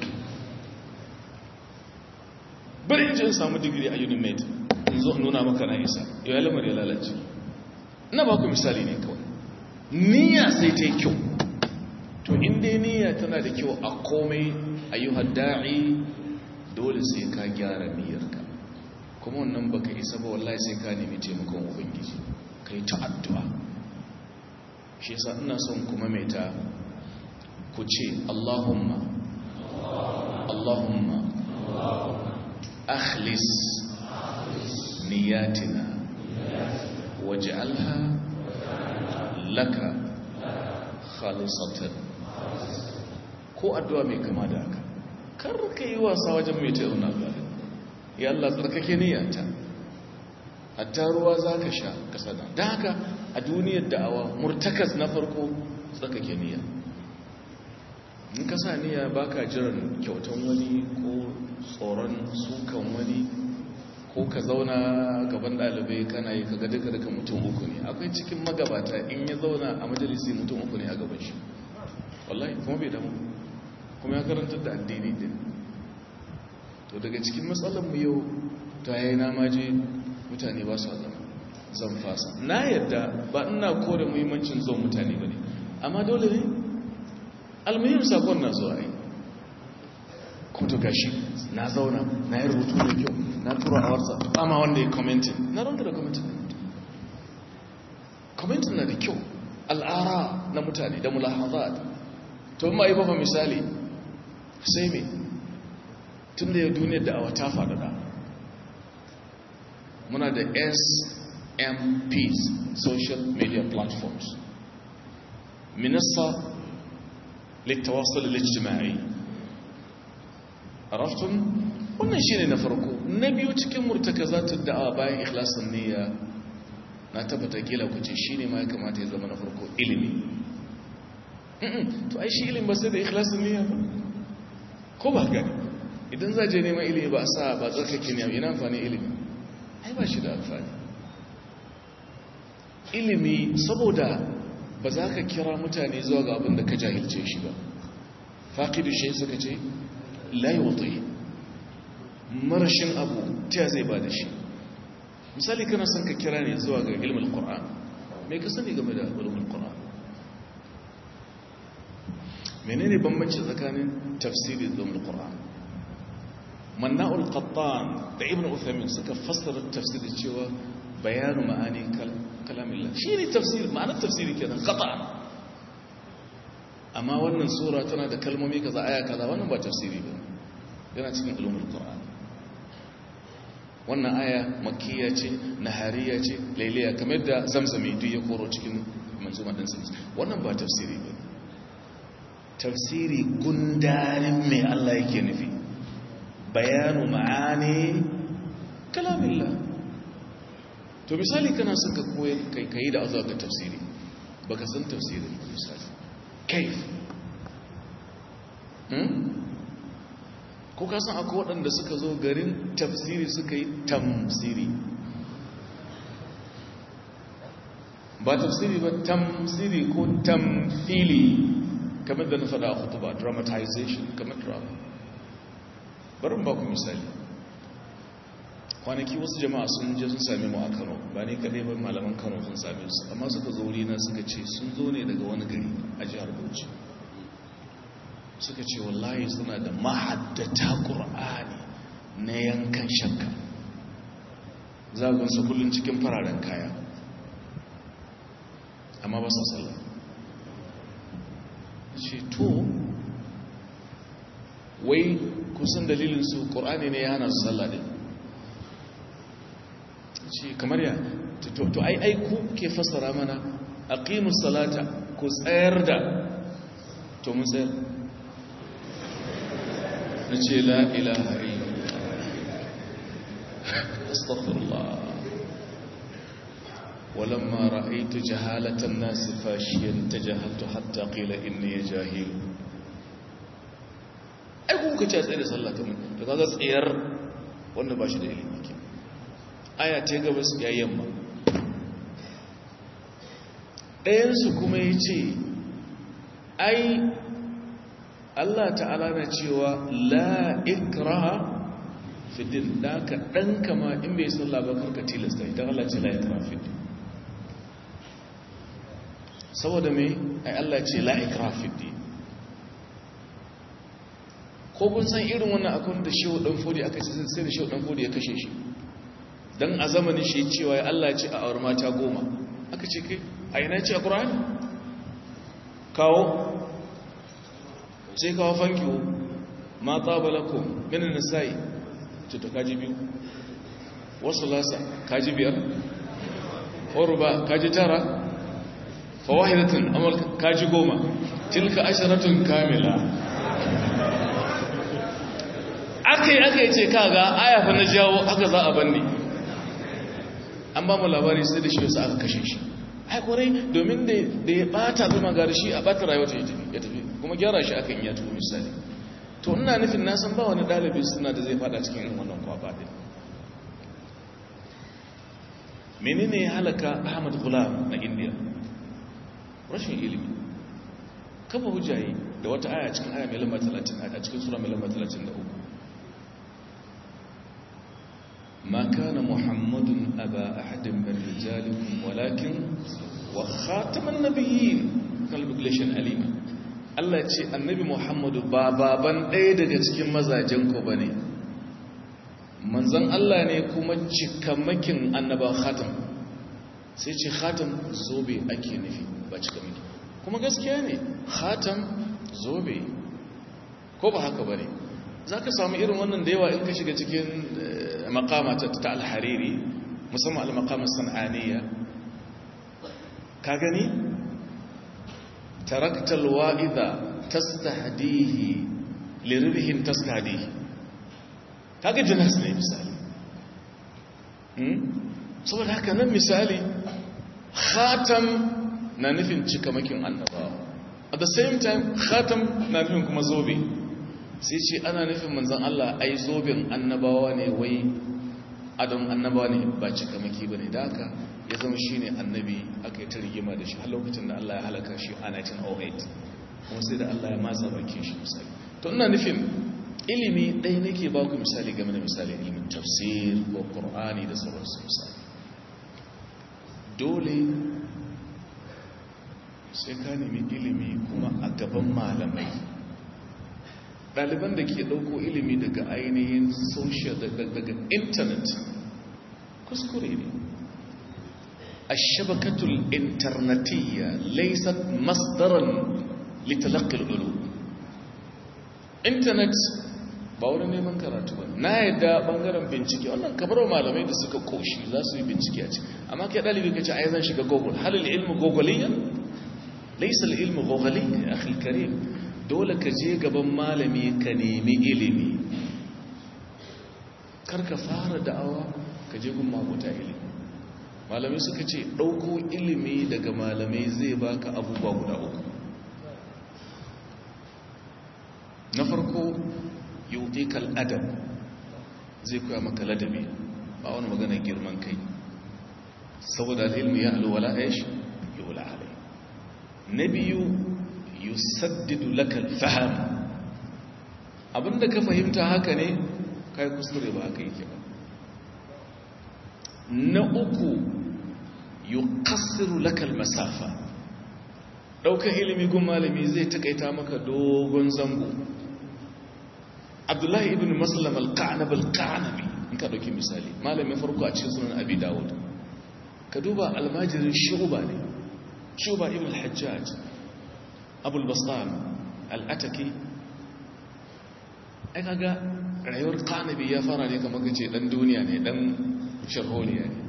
bari in ji in samu digiri a unimed in zo nuna maka na isa yau lamar ya lalace na ba ku misali ne kawai niyya sai ta yi kyau to inda niyya tana da kyau a komai ayyuhar da'i dole sai ka gyara niyyarka kuma wannan baka isa ba wallahi sai ka nemi taimakon ubangiji ka yi ta'addu'a shi yasa ina son kuma mai ta ku ce Allahumma Allahumma akhlis niyatina waj'alha laka khalisatan ko addu'a mai kama da haka kar ka yi wasa wajen mai ta yauna gari ya Allah tsarkake niyyata hatta ruwa za ka sha kasada da haka a duniyar da'awa murtakas na farko tsarkake niyya in ka sa niyya ba ka jiran kyautan wani ko tsoron sukan wani ko ka zauna gaban ɗalibai kana yi kaga duka duka mutum uku ne akwai cikin magabata in ya zauna a majalisi mutum uku ne a gaban shi wallahi kuma bai damu kuma ya karantar da addini din to daga cikin matsalar mu yau ta yi na maje mutane ba su zama zan fasa na yadda ba ina kore muhimmancin zuwan mutane ba ne amma dole ne almuhim sakon na zuwa yi kuma to gashi na zauna na yi rubutu da kyau na tura a warsa ba ma wanda ya commenting na ronda da commenting commenting na da kyau al'ara na mutane da mulahazat to ma yi bafa misali sai me tun da ya duniyar da awa ta faɗaɗa muna da smps social media platforms minista littawasul lijtimai araftun wannan shine na farko na biyu cikin murtakazatu da'awa bayan ikhlasin niyya na tabbata kila ku ce shine ma ya kamata ya zama na farko ilimi to ai shi ilimi ba sai da ikhlasin niyya ba ko ba gani idan za je neman ilimi ba sa ba tsarkake ne ina amfani ilimi ai ba shi da amfani ilimi saboda ba za ka kira mutane zuwa ga abin da ka jahilce shi ba faƙidu shi suka ce layi wata marashin abu ta zai ba da shi misali kana son ka kira ne zuwa ga ilmin ƙura'an mai ka sani game da ilmin ƙura'an menene bambanci tsakanin tafsiri da ilmin ƙura'an manna'ul qattan da ibn uthaymin suka fassara tafsiri cewa bayanu ma'ani kalamillah shi ne tafsiri ma'anar tafsiri kenan qat'an amma wannan sura tana da kalmomi kaza aya kaza wannan ba tafsiri ba yana cikin ulumul qur'an wannan aya makkiya ce nahariya ce lailiya kamar da zamzami duk ya koro cikin manzuma din sun wannan ba tafsiri ba tafsiri gundarin mai Allah yake nufi bayanu ma'ani kalamillah to misali kana son ka koya kai kai da azuwa ga tafsiri baka san tafsirin misali kaif hmm ko ka san akwai waɗanda suka zo garin tafsiri suka yi tamsiri ba tafsiri ba tamsiri ko tamfili kamar da na faɗa a hutuba dramatization kamar drama barin ba ku misali kwanaki wasu jama'a sun je sun sami mu a kano ba ne kadai ba malaman kano sun same su amma suka zo wurina suka ce sun zo ne daga wani gari a jihar bauchi suka ce wallahi suna da mahaddata ƙur'ani na yankan shakka zagonsa kullum cikin fararen kaya amma ba sa sallah ce to wai kusan dalilinsu ƙur'ani ne ya hana su sallah din ce kamar ya to ai ai ku ke fassara mana aqimus salata ku tsayar da to mun tsayar nace la ilaha illallah astaghfirullah ولما رأيت جهالة الناس فاشيا تجاهلت حتى قيل إني جاهل ai kuka ce tsaye da sallah ta mun to kaga tsayar wanda ba shi da ilimi ke aya ta gabas ya yamma ɗayansu kuma ya ce ai Allah ta'ala na cewa la ikraha fiddin da ka ɗan kama in bai sallah ba karka tilasta idan Allah ce la ikraha fiddin saboda mai ai Allah ce la ikraha fiddin ko kun san irin wannan akwai da shehu dan fodi aka ce sai da shehu dan fodi ya kashe shi dan a zamanin shi cewa ya Allah ce a aure mata goma aka ce kai a ina ce a Qur'ani kawo sai kawo fankiwo ma tabalakum min an-nisa'i to to kaji biyu wasu lasa kaji biyar urba kaji tara fawahidatun amal kaji goma tilka asharatun kamila aka yi aka yi ce kaga ayafa na jawo aka za a banne an ba mu labari sai da shi wasu aka kashe shi haikurai domin da ya bata zama gari shi a bata rayuwa ya tafi kuma gyara shi aka yi ya tuhu misali to ina nufin na san ba wani ɗalibi suna da zai fada cikin irin wannan kwaba ɗin menene ya halaka ahmad gulam na indiya rashin ilimi kafa hujjayi da wata aya cikin aya mai lamba 30 a cikin sura mai lamba 33 ما كان محمد أبا أحد من رجالكم ولكن وخاتم النبيين calculation alima Allah ce annabi Muhammadu ba baban ɗaya daga cikin mazajen ku bane manzon Allah ne kuma cikamakin annaba khatam sai ce khatam zobe ake nufi ba cikamaki kuma gaskiya ne khatam zobe ko ba haka bane zaka samu irin wannan da yawa in ka shiga cikin makama ta alhariri musamman al-maqama san'aniya ka gani tarakta al-wa'idha tastahdihi lirbihin tastahdihi kaga jinas ne misali saboda haka nan misali khatam na nufin cikamakin annabawa at the same time khatam na nufin kuma zobe sai ce ana nufin manzan Allah ai zobin annabawa ne wai adon annabawa ne ba cikamaki ba ne da haka ya zama shi ne annabi aka yi ta rigima da shi har lokacin da Allah ya halaka shi a 1908 kuma sai da Allah ya matsa bakin shi misali to ina nufin ilimi ɗaya nake ba ku misali game da misali ilimin tafsir ko qur'ani da sauransu misali dole sai ka nemi ilimi kuma a gaban malamai ɗaliban da ke ɗauko ilimi daga ainihin social daga intanet kuskure ne a shabakatul internetiyya laisat masdaran litalakil ulu intanet ba wani neman karatu ba na yadda ɓangaren bincike wannan kamar malamai da suka koshi za su yi bincike a ci amma kai ɗalibi ka ce a zan shiga google halil ilmu gogoliyan laisal ilmu gogoliyan ya akhi karim dole ka je gaban malami ka nemi ilimi kar ka fara da'awa ka je gun mabuta ilimi malamai suka ce ɗauko ilimi daga malamai zai baka abubuwa guda uku na farko yauti adam zai koya maka ladabi ba wani magana girman kai saboda ilmi ya alwala ya shi yi wula alai na biyu yusaddidu lakal faham abinda ka fahimta haka ne kai kuskure ba haka yake ba na uku yuqassiru lakal masafa daukar ilimi gun malami zai takaita maka dogon zango abdullahi ibn maslam al-qanab al-qanabi in ka dauki misali malamin farko a cikin sunan abi dawud ka duba almajirin shuba ne shuba ibn al-hajjaj abul basam al'ataki ai kaga rayuwar kanabi ya fara ne kamar kace dan duniya ne dan sharholiya ne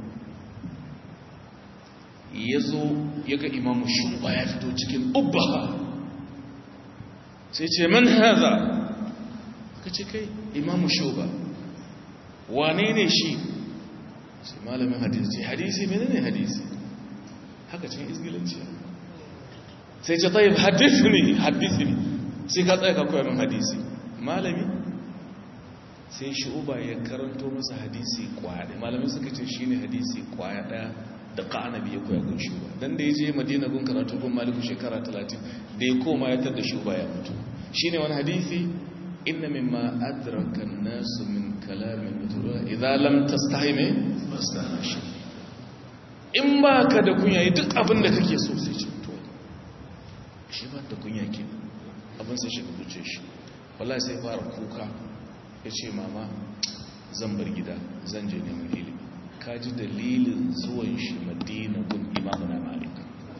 ya zo ya ga imamu shuba ya fito cikin ubbaha sai ce man haza ka ce kai imamu shuba wane ne shi sai malamin hadisi hadisi mene ne hadisi haka cikin izgilanci sai ce tayyib hadithni hadithni sai ka tsaya ka koya min hadisi malami sai shu'uba ya karanto masa hadisi kwaya ɗaya malamai suka ce shine hadisi kwaya ɗaya da ka'anabi ya koya gun shuba dan da ya je madina gun karatu gun maliku shekara 30 da ya koma ya tar da shuba ya mutu shine wani hadisi inna mimma adraka an-nas min kalam al-mutula idza lam tastahi me fastahi in ba ka da kunya yi duk abin da kake so sai ce to shi ba da kunya ke abin sai shiga zuce shi wallahi sai fara kuka ya ce mama zan bar gida zan je neman ilimi ka ji dalilin zuwan shi madina gun imamu na malik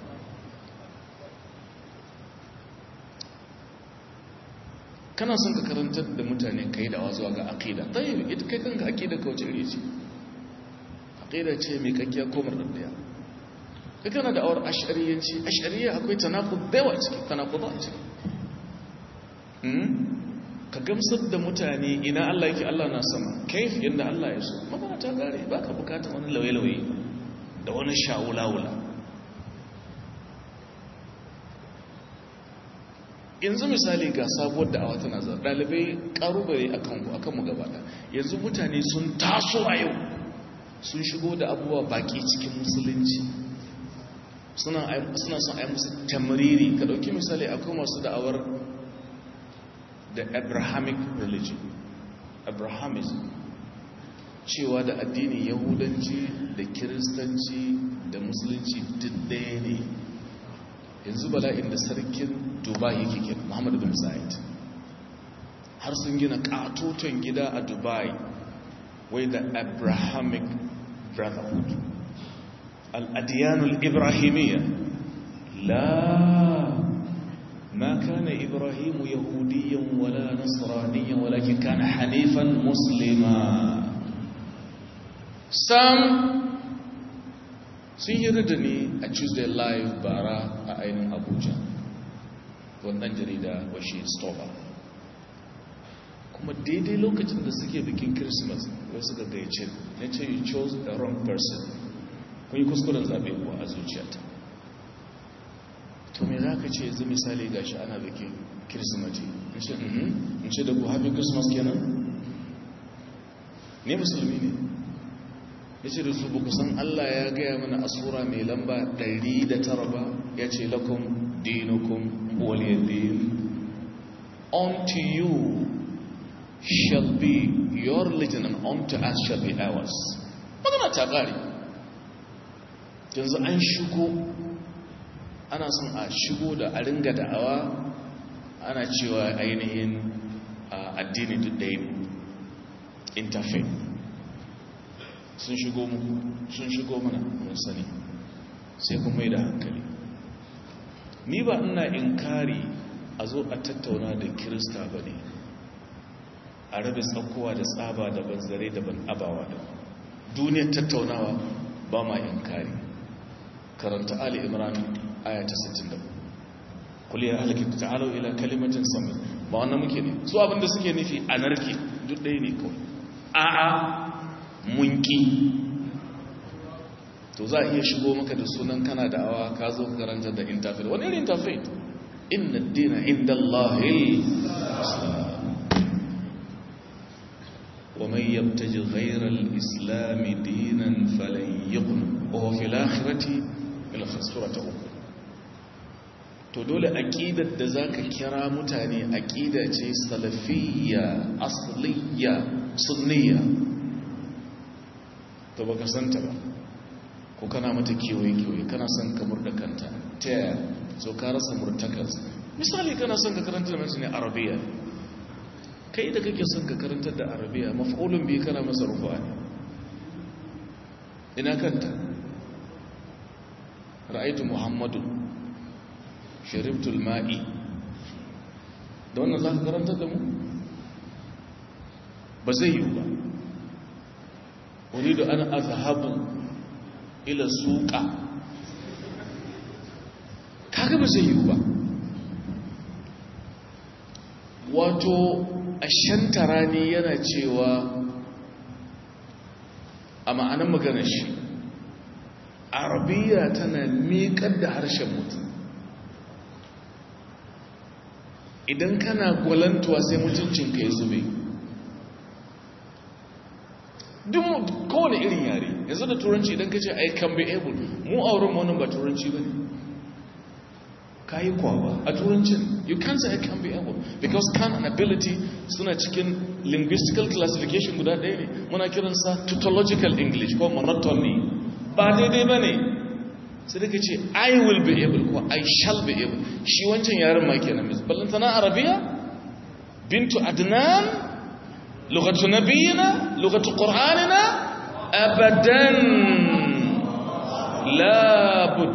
kana son ka karantar da mutane ka yi dawa zuwa ga aƙida ɗaya ita kai kanka aƙida ka wace iri ce aƙida ce mai kakkiya ko murɗaɗɗiya kai kana da awar ashariyanci ashariya akwai tanakud dawa ciki tanakud a ciki ka gamsar da mutane ina Allah yake Allah na sama kaif yadda Allah ya so magana ta gare ba ka bukatar wani lauye-lauye da wani sha'ula-wula yanzu misali ga sabuwar da awa tana zara ɗalibai ƙarubare a kanku a kanmu gabata yanzu mutane sun taso a yau sun shigo da abubuwa baki cikin musulunci suna son a yi musu tamariri ka ɗauki misali akwai masu da'awar da abrahamic religion abrahamism cewa da addinin yahudanci da kiristanci da musulunci duk ɗaya ne yanzu bala'in da sarkin dubai yake kira muhammadu bin sa'id har sun gina katoton gida a dubai wai da abrahamic brotherhood al'adiyanul ibrahimiyya la ما كان إبراهيم يهوديا ولا نصرانيا ولكن كان حنيفا مسلما Sam sun yi da ni a Tuesday Live bara a ainihin Abuja wannan jarida washe Stoba kuma daidai lokacin da suke bikin Christmas wai suka gaice na ce you chose the wrong person kun yi kuskuren zaɓe kuwa a zuciyata to me za ka ce yanzu misali ga shi ana bikin kirsimati in ce da ku happy christmas kenan ne musulmi ne ya ce da su buku san allah ya gaya mana asura mai lamba 109 ba ya ce lakum dinukum waliyadin unto you shall be your religion and unto us shall be ours magana ta ƙari yanzu an shigo ana son a shigo da a ringa da'awa ana cewa ainihin addini duk ɗaya interfaith sun shigo mu sun shigo mana mun sani sai kuma mai da hankali ni ba ina inkari a zo a tattauna da kirista ba ne a rabe tsakowa da tsaba da banzare da ban abawa da duniyar tattaunawa ba ma inkari karanta ali imran aya ta 60 kul ya ahlaki ta'alu ila kalimatin sami ba wannan muke ne su abinda suke nufi anarki duk ɗaya ne kawai a'a munki to za a iya shigo maka da sunan kana da awa ka zo ka karanta da interfaith wani irin interfaith inna dina inda Allahi ومن يبتج غير الإسلام دينا فلن يقن وهو في الآخرة من الخسورة أخرى to dole aqidar da zaka kira mutane aqida ce salafiyya asliyya sunniyya to baka santa ba ko kana mata kewaye kewaye kana son ka murda kanta ta yaya so ka rasa murtakar misali kana son ka karanta da mutane arabiya kai da kake son ka karanta da arabiya maf'ulun bi kana masa rufa ne ina kanta ra'aytu muhammadun sharibtul ma'i da wannan za ka karanta da mu ba zai yi ba wani da ana azhabu ila suqa kaga ba zai yi ba wato ashantarani yana cewa a ma'anar maganar shi arabiya tana miƙar da harshen mutum idan kana gwalantuwa sai mutuncinka ya zube duk kowane irin yare yanzu da turanci idan ka ce i can be able mu auren wannan ba turanci ba ne ka yi kwawa a turancin you can't say i can be able because can and ability suna cikin linguistical classification guda ɗaya ne muna kiransa tautological english ko monotony ba daidai ba ne sai daga ce i will be able ko i shall be able shi wancan yaren ma kenan mis ballantana arabiya bintu adnan lugatu nabiyina lugatu qur'anina abadan labud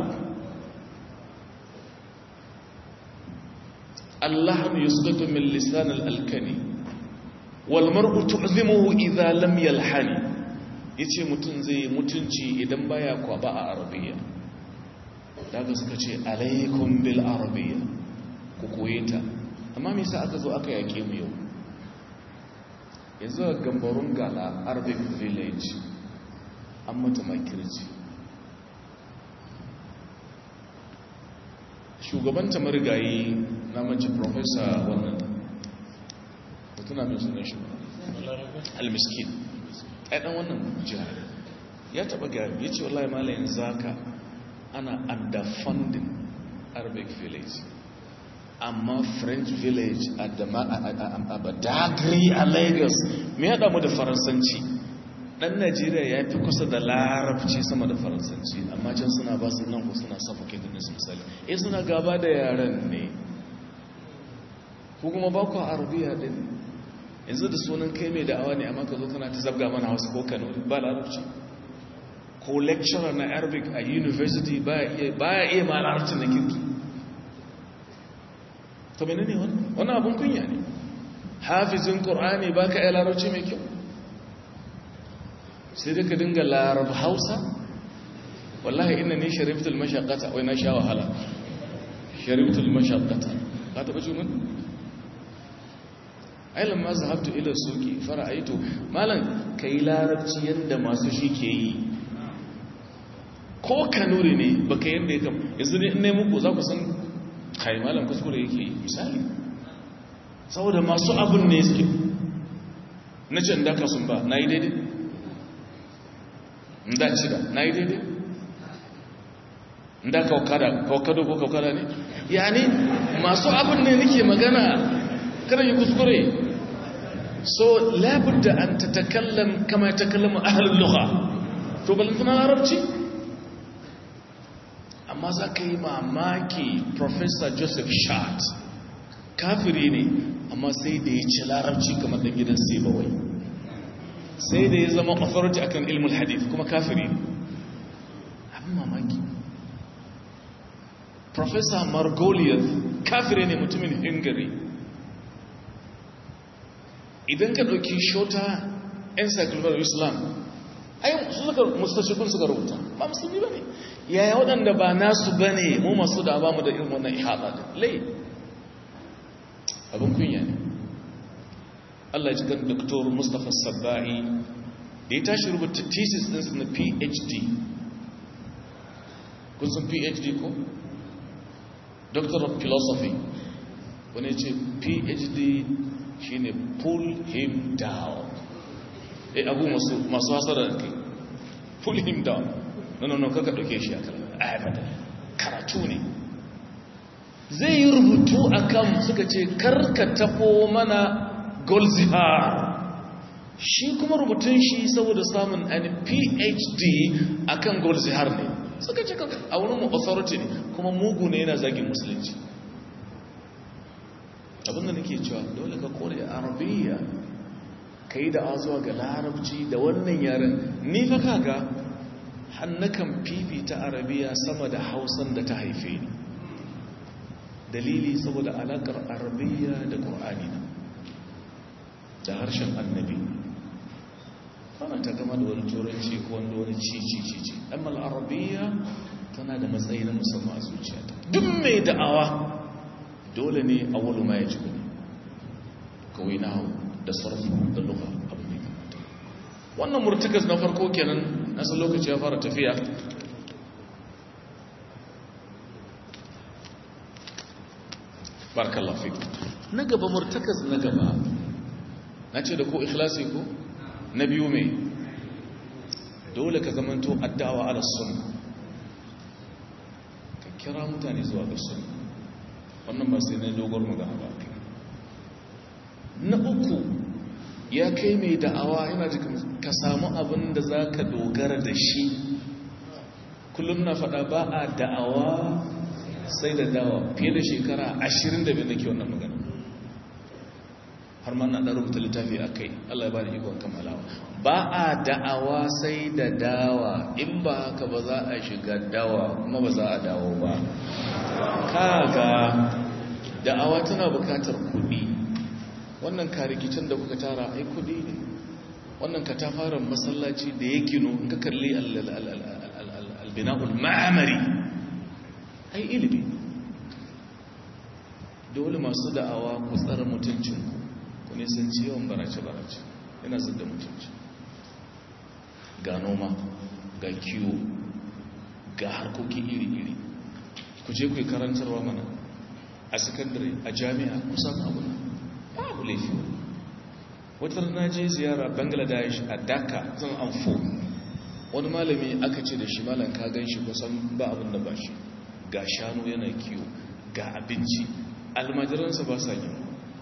اللحم يسقط من لسان الألكني والمرء تعظمه إذا لم يلحني yace mutum zai mutunci idan baya kwaba a arabiya daga suka ce alaikum bil arabiya ku koye ta amma me yasa aka zo aka yake mu yau yanzu a gambarun gala arabic village an mata makirci shugabanta marigayi na manci profesa wannan mutuna mai sunan shi al-miskin ɗan wannan jihar ya taɓa gari ya ce wallahi malayin zaka ana underfunding arabic village amma french village a badagry a lagos mai haɗa mu da faransanci ɗan najeriya ya fi kusa da larabci sama da faransanci amma can suna ba su nan ko suna suffocating nasu misali eh suna gaba da yaren ne ko kuma ba ku arabiya din yanzu da sunan kai mai da'awa ne amma ka zo kana ta zabga mana wasu ko kano ba larabci ko lecturer na arabic a university ba ya iya ma larabcin na kirki to mene ne wannan abin kunya ne hafizin ƙorani ba ka iya larabci mai kyau sai dai ka dinga larab hausa wallahi ina ne shariftul mashakata wai na sha wahala shariftul mashakata ka taɓa jumin ailan ma zahabtu ila suki fara'aitu malam kai larabci yanda masu shi ke yi ko kanuri ne baka yanda ya kam yanzu ne ne muku za ku san kai malam kuskure yake yi misali saboda masu abun ne suke na can da ka sun ba na yi daidai nda cida na yi daidai nda kawakado ko kawakada ne yani masu abun ne nake magana kada yi kuskure so labudda an tatakallam kama yatakallamu ahlul lugha to balantana larabci amma za ka yi mamaki professor joseph shart kafiri ne amma sai da ya ci larabci kamar da gidan sebawai sai da ya zama authority akan ilmul hadith kuma kafiri ne abin mamaki professor margoliath kafiri ne mutumin hungary idan ka ɗauki shota encyclopedia islam ayin su suka mustashikun suka rubuta ba musulmi ba ne yaya waɗanda ba nasu ba ne mu masu da ba mu da irin wannan ihaɗa da lai abin kunya ne allah ya cikin doktor mustapha sabba'i da ya tashi rubuta thesis ɗinsu na phd kun sun phd ko doctor of philosophy wani ce phd shine pull him down eh abu masu masu hasara da kai pull him down no no no kaka dauke shi akan ayabada karatu ne zai yi rubutu akan suka ce karka tafo mana golzihar shi kuma rubutun shi saboda samun an phd akan golzihar ne suka ce a wurin mu authority ne kuma mugu ne yana zagin musulunci abinda nake cewa dole ka kore arabiya ka yi da zuwa ga larabci da wannan yaren ni fa kaga hannakan fifita arabiya sama da hausan da ta haife ni dalili saboda alakar arabiya da ƙur'ani na da harshen annabi wannan ta gama da wani turanci ko wanda wani cici-cici amma arabiya tana da matsayi na musamman a zuciyata duk mai da'awa dole ne a wani ma ya ci kudi kawai na hau da sarfi da luka abin da kamata wannan murtukas na farko kenan nasa lokaci ya fara tafiya barakallahu fi na gaba murtakas na gaba na ce da ko ikhlasi ko na biyu mai dole ka zamanto addawa ala sunna ka kira mutane zuwa ga sunna wannan ba sai na dogon magana ba kai na uku ya kai mai da'awa yana jikin ka samu abin da za ka dogara da shi kullum na faɗa ba a da'awa sai da dawa fiye da shekara 25 da ke wannan magana har ma na ɗan rubuta littafi a kai allah ya ba da ikon kammalawa ba a da'awa sai da dawa in ba haka ba za a shiga dawa kuma ba za a dawo ba kaga da'awa tana bukatar kuɗi wannan karikicin da kuka tara ai kuɗi ne wannan katafaren masallaci da ya gino in ka kalli albina'ul ma'amari ai ilimi dole masu da'awa ku tsara mutuncinku ku nisanci yawan barace-barace yana zidda mutunci ga noma ga kiwo ga harkoki iri-iri ku je ku yi karantarwa mana a sakandare a jami'a kusan abu na babu laifi wata na je ziyara bangladesh a dhaka zan amfo wani malami aka ce da shi malam ka gan shi kusan ba abin da ba shi ga shanu yana kiwo ga abinci almajiransa ba sa yi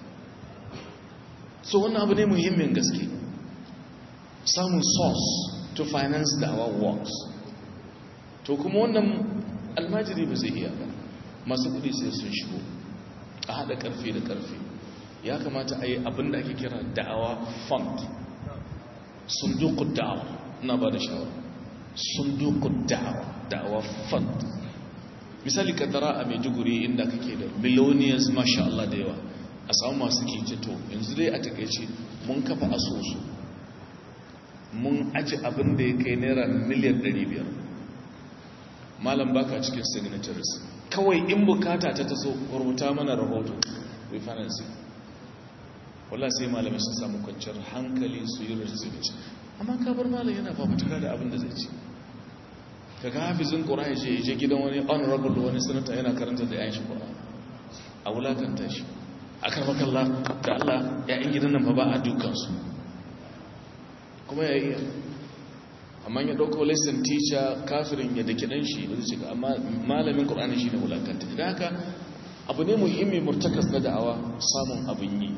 so wannan abu ne muhimmin gaske samun source to finance da our works to kuma wannan almajiri ba zai iya ba masu kudi sai sun shigo a haɗa ƙarfi da ƙarfi ya kamata a yi abin da ake kira da'awa fund sundukun da'awa na ba da shawara sundukun da'awa da'awa fund misali kaddara a maiduguri inda kake da millionaires masha Allah da yawa a samu masu ke to yanzu dai a takaice mun kafa asusu mun aji abin da ya kai naira miliyan 500 malam baka cikin signatories kawai in bukata ta taso rubuta mana rahoto we financing wala sai malamai sun samu kwanciyar hankali su yi rajisirci amma kabar malam yana fafutuka da abin da zai ci kaga hafizin ƙura ya je je gidan wani honorable wani sanata yana karanta da yayin shi ƙura a wulakanta shi a karmakalla da Allah ya'yan gidan nan fa ba a dukansu kuma ya iya amma ya ɗauko lesson teacher kafirin ya da kiɗan shi ba zai shiga amma malamin ƙur'ani shi ne wulakanta idan haka abu ne muhimmi murtakas na da'awa samun abin yi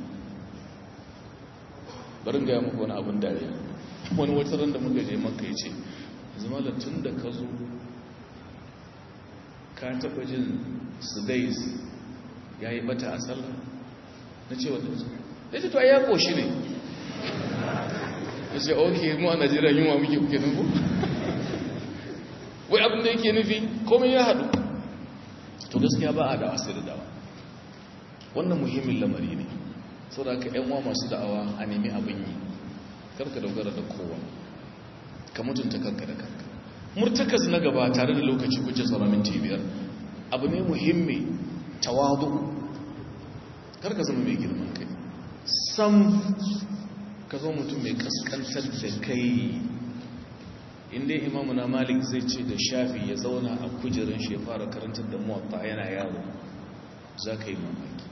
barin gaya muku wani abin dariya wani wata ran da muka je maka ya ce zama da tun da ka zo ka taɓa jin sudais ya yi bata a sallah na ce wadda ya ce to ya ƙoshi ne ya ce ok mu a najeriya yunwa muke kuke nufu wai abin da yake nufi komai ya haɗu to gaskiya ba a dawa sai da dawa wannan muhimmin lamari ne sau da aka yanwa masu da'awa a nemi abin yi karka dogara da kowa ka mutunta kanka da kanka murtakas na gaba tare da lokaci kuce tsara minti biyar abu ne muhimmi tawadu karka zama mai girman kai sam ka zo mutum mai kaskantar da kai inda imamu na malik zai ce da shafi ya zauna a kujerin shi ya fara karantar da muwatta yana yawo za ka yi mamaki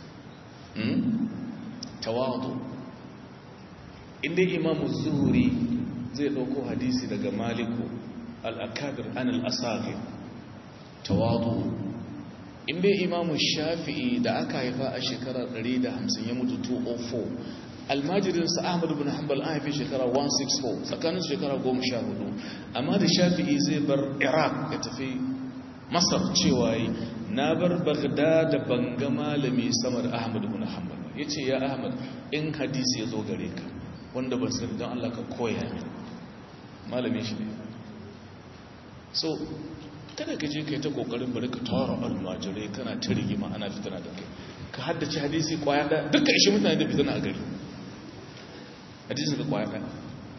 tawadu inda imamu zuhuri zai ɗauko hadisi daga maliku al'akabir an al'asagir tawadu inda imamu shafi'i da aka haifa a shekarar 150 ya mutu 204 almajirinsa ahmad bin hanbal an haifi shekara 164 tsakanin shekara 14 amma da shafi'i zai bar iraq ya tafi masar cewa yi na bar bagda da banga malami sama da ahmad bin hanbal ya ce ya ahmad in hadisi ya zo gare ka wanda ban sani don allah ka koya min malami shi ne so kada ka je ka yi ta kokarin bari ka tara almajirai kana ta rigima ana fitana da kai ka haddace hadisi kwaya da duka ishi mutane da fitana a gari hadisi da kwaya ɗaya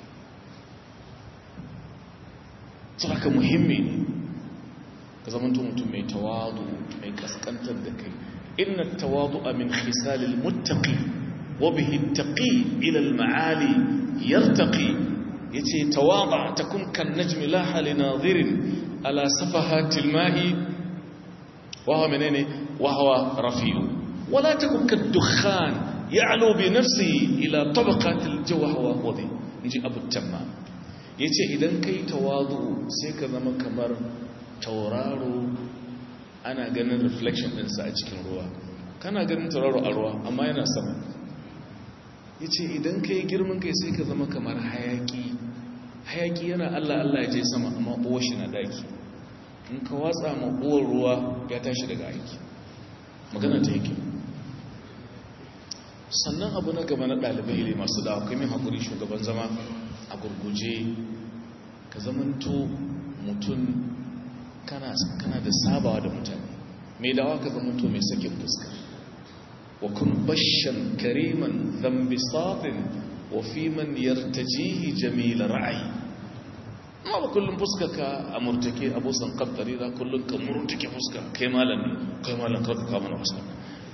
su haka muhimmi ne ka zamanto mutum mai tawadu mai kaskantar da kai inna tawadu a min khisalil muttaqi wa bihi taqi ila al ma'ali yartaqi yace tawada takun kan najmi la hal nadirin ala safahatil ma'i wa huwa menene wa huwa rafi'u wala takun kad dukhan ya'lu bi nafsihi ila tabaqatil jawha wa wadi inji abu tamma ya ce idan ka yi tawazu sai ka zama kamar tauraro ana ganin reflection ɗinsa a cikin ruwa kana ganin tauraro a ruwa amma yana sama ya ce idan ka yi girman kai sai ka zama kamar hayaki hayaki yana allah allah ya je sama amma uwa shi na daki in ka watsa ma uwar ruwa ya tashi daga aiki magana ta yake sannan abu na gaba na ɗalibai ile masu da akwai mai haƙuri shugaban zama a gurguje ka zamanto mutum kana da sabawa da mutane mai dawa ka zamanto mai sakin fuska wa kun bashan kariman zambi safin wa fi man yartajihi jamila ra'ayi amma ba kullum fuska ka a murtake abusan kaddari za kullum ka murtake fuska kai malam ne kai malam karka kama na fuska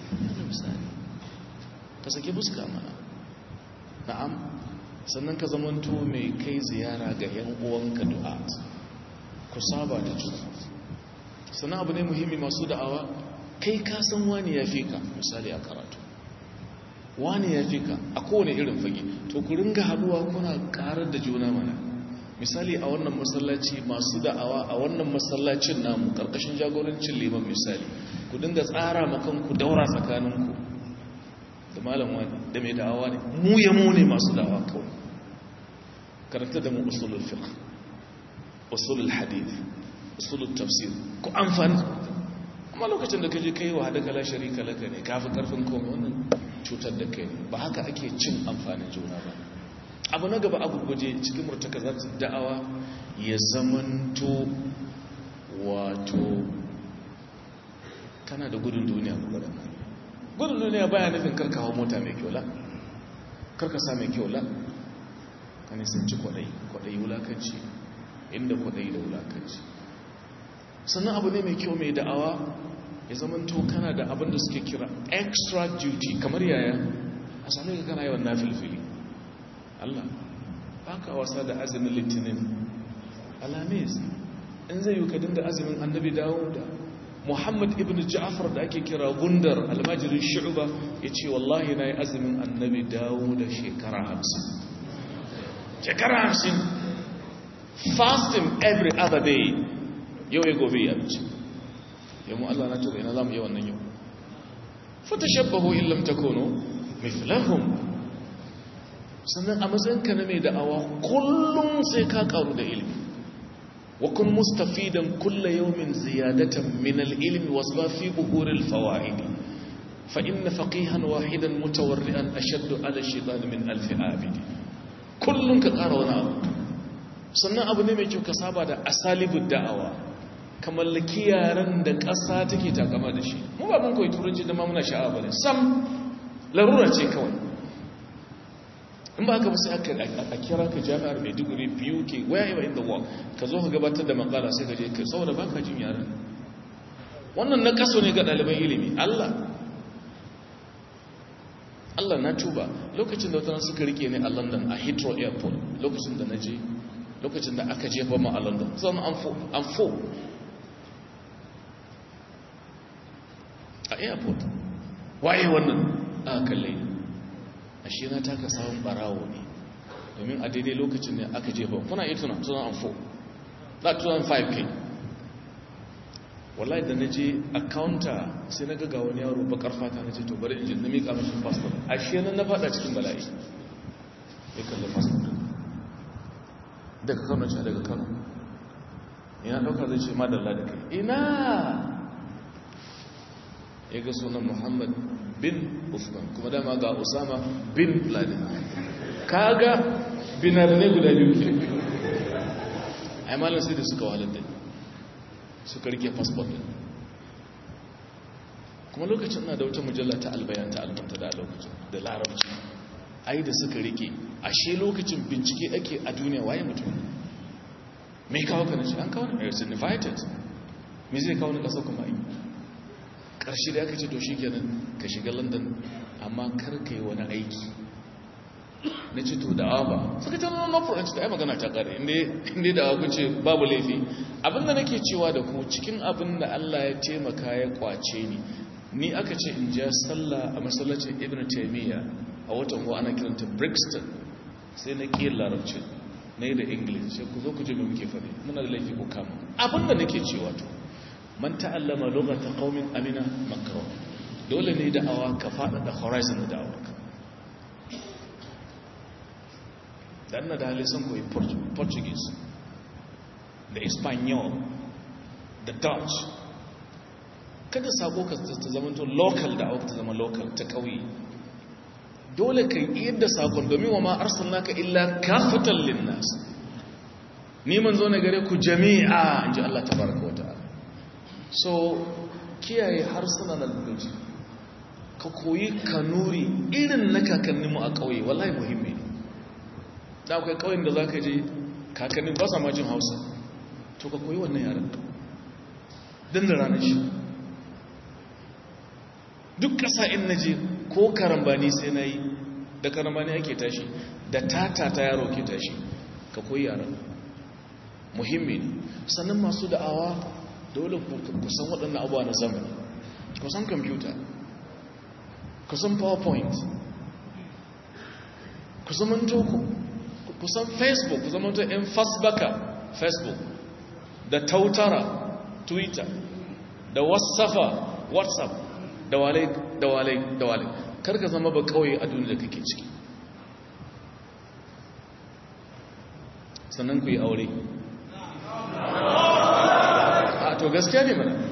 ka sake fuska mana na'am sannan ka zamanto mai kai ziyara ga 'yan uwanka du'a ku saba da juna sannan abu ne muhimmi masu da'awa kai ka san wani ya fi ka misali a karatu wani ya fi ka a kowane irin fage to ku ringa haduwa kuna karar da juna mana misali a wannan masallaci masu da'awa a wannan masallacin namu karkashin jagorancin liman misali ku dinga tsara makan ku daura tsakaninku da malam wani da mai da'awa ne mu ya mu ne masu da'awa kawai karanta da mu usulul fiqh usulul hadith usulul tafsir ku amfani amma lokacin da kaje kai wa hadaka la sharika laka ne kafi karfin komai wannan cutar da kai ba haka ake cin amfanin juna ba abu na gaba abu guje cikin murtakazat da'awa ya zamanto wato kana da gudun duniya ku gudun gudun duniya baya nufin karka hau mota mai kyau la karka sa mai kyau la ka nisanci kwaɗayi kwaɗayi wulakanci inda kwaɗayi da wulakanci sannan abu ne mai kyau mai da'awa ya zamanto kana da abin da suke kira extra duty kamar yaya a sami ka kana yawan nafilfili Allah ba ka wasa da azumin litinin alamis in zai yi ka dinga azumin annabi dawo da muhammad ibn ja'afar da ake kira gundar almajirin shu'ba ya ce wallahi na yi azumin annabi dawo da shekara hamsin shekara hamsin fasting every other day yau ya gobe ya ce yamu Allah na tuba ina za mu yi wannan yau fata shabbahu illam takunu mithlahum sannan a matsayinka na mai da'awa kullum sai ka karu da ilimi wa kun mustafidan kulla yawmin ziyadatan min al-ilmi wasba fi buhuril fawaid fa inna faqihan wahidan mutawarri'an ashaddu ala shaytan min alf abid kullum ka kara wani abu sannan abu ne mai kyau ka saba da asalibud da'awa ka mallaki yaran da ƙasa take takama da shi mu ba mun koyi turanci da ma muna sha'awa bane sam larura ce kawai in ba ka ba sai a kira ka jami'ar maiduguri biyu ke wherever in the world ka zo ka gabatar da makala sai ka je ka saboda ba ka jin yaran wannan na kaso ne ga ɗaliban ilimi allah allah na tuba lokacin da wata suka rike ne a london a heathrow airport lokacin da na je lokacin da aka jefa ma a london zama an fo a airport waye wannan a kalle ashe na taka samun barawo ne domin a daidai lokacin ne aka jefa kuna iya tuna 2004 na 2005 kai wallahi da na je a counter sai na gaga wani yaro bakar fata na ce to bari injin na miƙa mashi passport ashe nan na fada cikin bala'i ya kalli passport daga kano ce daga kano ina ɗauka zai ce madalla da kai ina ya ga sunan muhammad bin usman kuma dama ga usama bin laden kaga binar ne guda biyu ke ai malar sai da suka wahalar da suka rike fasfot din kuma lokacin na da wata mujalla ta albayan ta albanta da lokacin da larabci ai da suka rike ashe lokacin bincike ake a duniya waye mutum mai kawo ka na ce an kawo na mai invited me zai kawo na ƙasa kuma yi ƙarshe da aka ce to shi kenan ka shiga london amma kar ka yi wani aiki na ce to da'awa ba suka ce no problem ta yi magana ta ƙare inda da'awa ku ce babu laifi abinda nake cewa da ku cikin abin da allah ya taimaka ya kwace ni ni aka ce in ja sallah a masallacin ibn taimiyya a watan ko ana kiranta brixton sai na ƙi larabci na yi da english sai ku zo ku ji mai muke faɗi muna da laifi ku kama abinda nake cewa to man ta'allama lokacin qaumin amina makaro dole ne da awa ka faɗa da horizon da da'awarka dan na da hali sun koyi portuguese da espanyol da dutch kada sabo ka ta zama to local da ta zama local ta kauye dole ka yi da sakon domin wa ma arsalnaka illa kafatan linnas ni man zo ne gare ku jami'a inji Allah tabaraka wa ta'ala so kiyaye harsuna na lugaji ka koyi kanuri irin na kakanninmu a kauye wallahi muhimmi ne da akwai kauyen da zaka je kakannin ba sa ma jin Hausa to ka koyi wannan yaran din da ranar shi duk ƙasa in na je ko karambani sai na yi da karambani ake tashi da tata ta yaro ke tashi ka koyi yaran muhimmi ne sannan masu da'awa dole ku san waɗannan abuwa na zamani ku san kwamfuta ku san powerpoint ku zamanto ku san facebook ku zamanto in fasbaka facebook da tautara twitter da wasafa whatsapp da wale da wale da wale karka zama ba kawai a duniya da kake ciki sannan ku yi aure a to gaskiya ne mana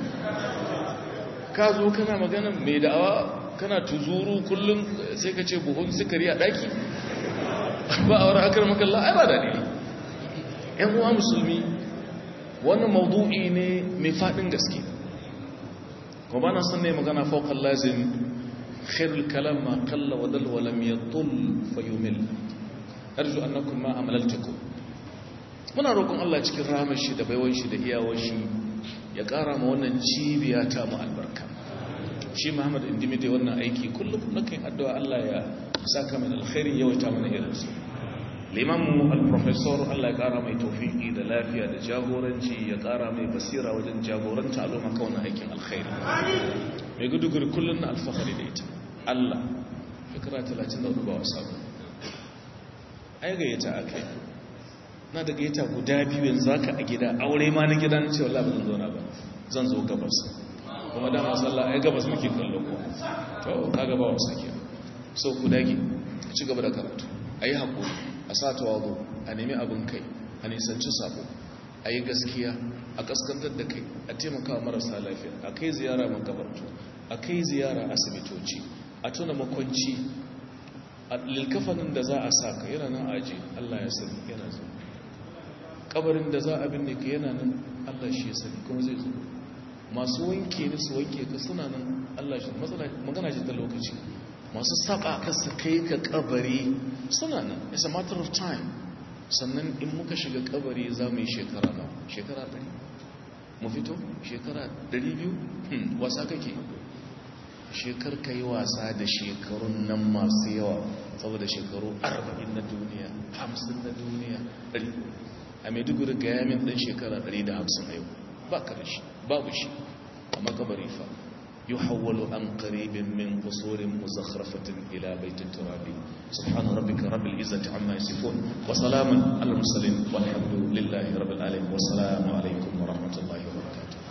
ka zo kana magana mai da'awa kana tuzuru kullum sai ka ce buhun sukari a daki ba a wani akar makalla ai ba daɗi yan uwa musulmi wannan maudu'i ne mai faɗin gaske kuma ba na son ne magana fauƙan lazim khairul kalam ma kalla wa dal wa lam yatul fa yumil arju annakum ma amalaltukum muna roƙon Allah cikin rahmar shi da baiwan shi da iyawar shi ya ƙara ma wannan cibiya ta mu albarka shi Muhammad indimi dai wannan aiki kullum nakan addu'a Allah ya saka min alkhairin yawaita mana irin su limamu al-professor Allah ya ƙara mai tawfiki da lafiya da jagoranci ya ƙara mai basira wajen jagoranta al'umma kan wannan aikin alkhairi mai guduguri kullum na alfahari da ita Allah fikira 34 ba wasa ba ai gayyata akai na da gayyata guda biyu yanzu haka a gida aure ma na gida na ce wallahi ba zan zo na ba zan zo gabas kuma da masalla ai gabas muke kallo ko to kaga ba wasa ke so ku dage ci gaba da karatu ayi hakuri a sa tawago a nemi abin kai a nisanci sabo a yi gaskiya a kaskantar da kai a taimaka marasa lafiya a kai ziyara makabartu a kai ziyara asibitoci a tuna makwanci a lilkafanin da za a sa ka yana nan aji allah ya sani yana zo kabarin da za a binne ka yana nan allah shi ya sani kuma zai zo masu wanke ni su wanke ka suna nan allah shi magana shi ta lokaci masu saba ka su kai ka kabari suna nan it's a matter of time sannan in muka shiga kabari za mu yi shekara na shekara ɗari mu fito shekara ɗari biyu wasa kake shekar ka yi wasa da shekarun nan masu yawa saboda shekaru arba'in na duniya hamsin na duniya ɗari a maiduguri ga yamin ɗan shekara ɗari da hamsin a yau ba ka da shi babu shi a makabari fa يحول عن قريب من قصور مزخرفة إلى بيت التراب سبحان ربك رب العزة عما يصفون وسلام على المرسلين والحمد لله رب العالمين والسلام عليكم ورحمة الله وبركاته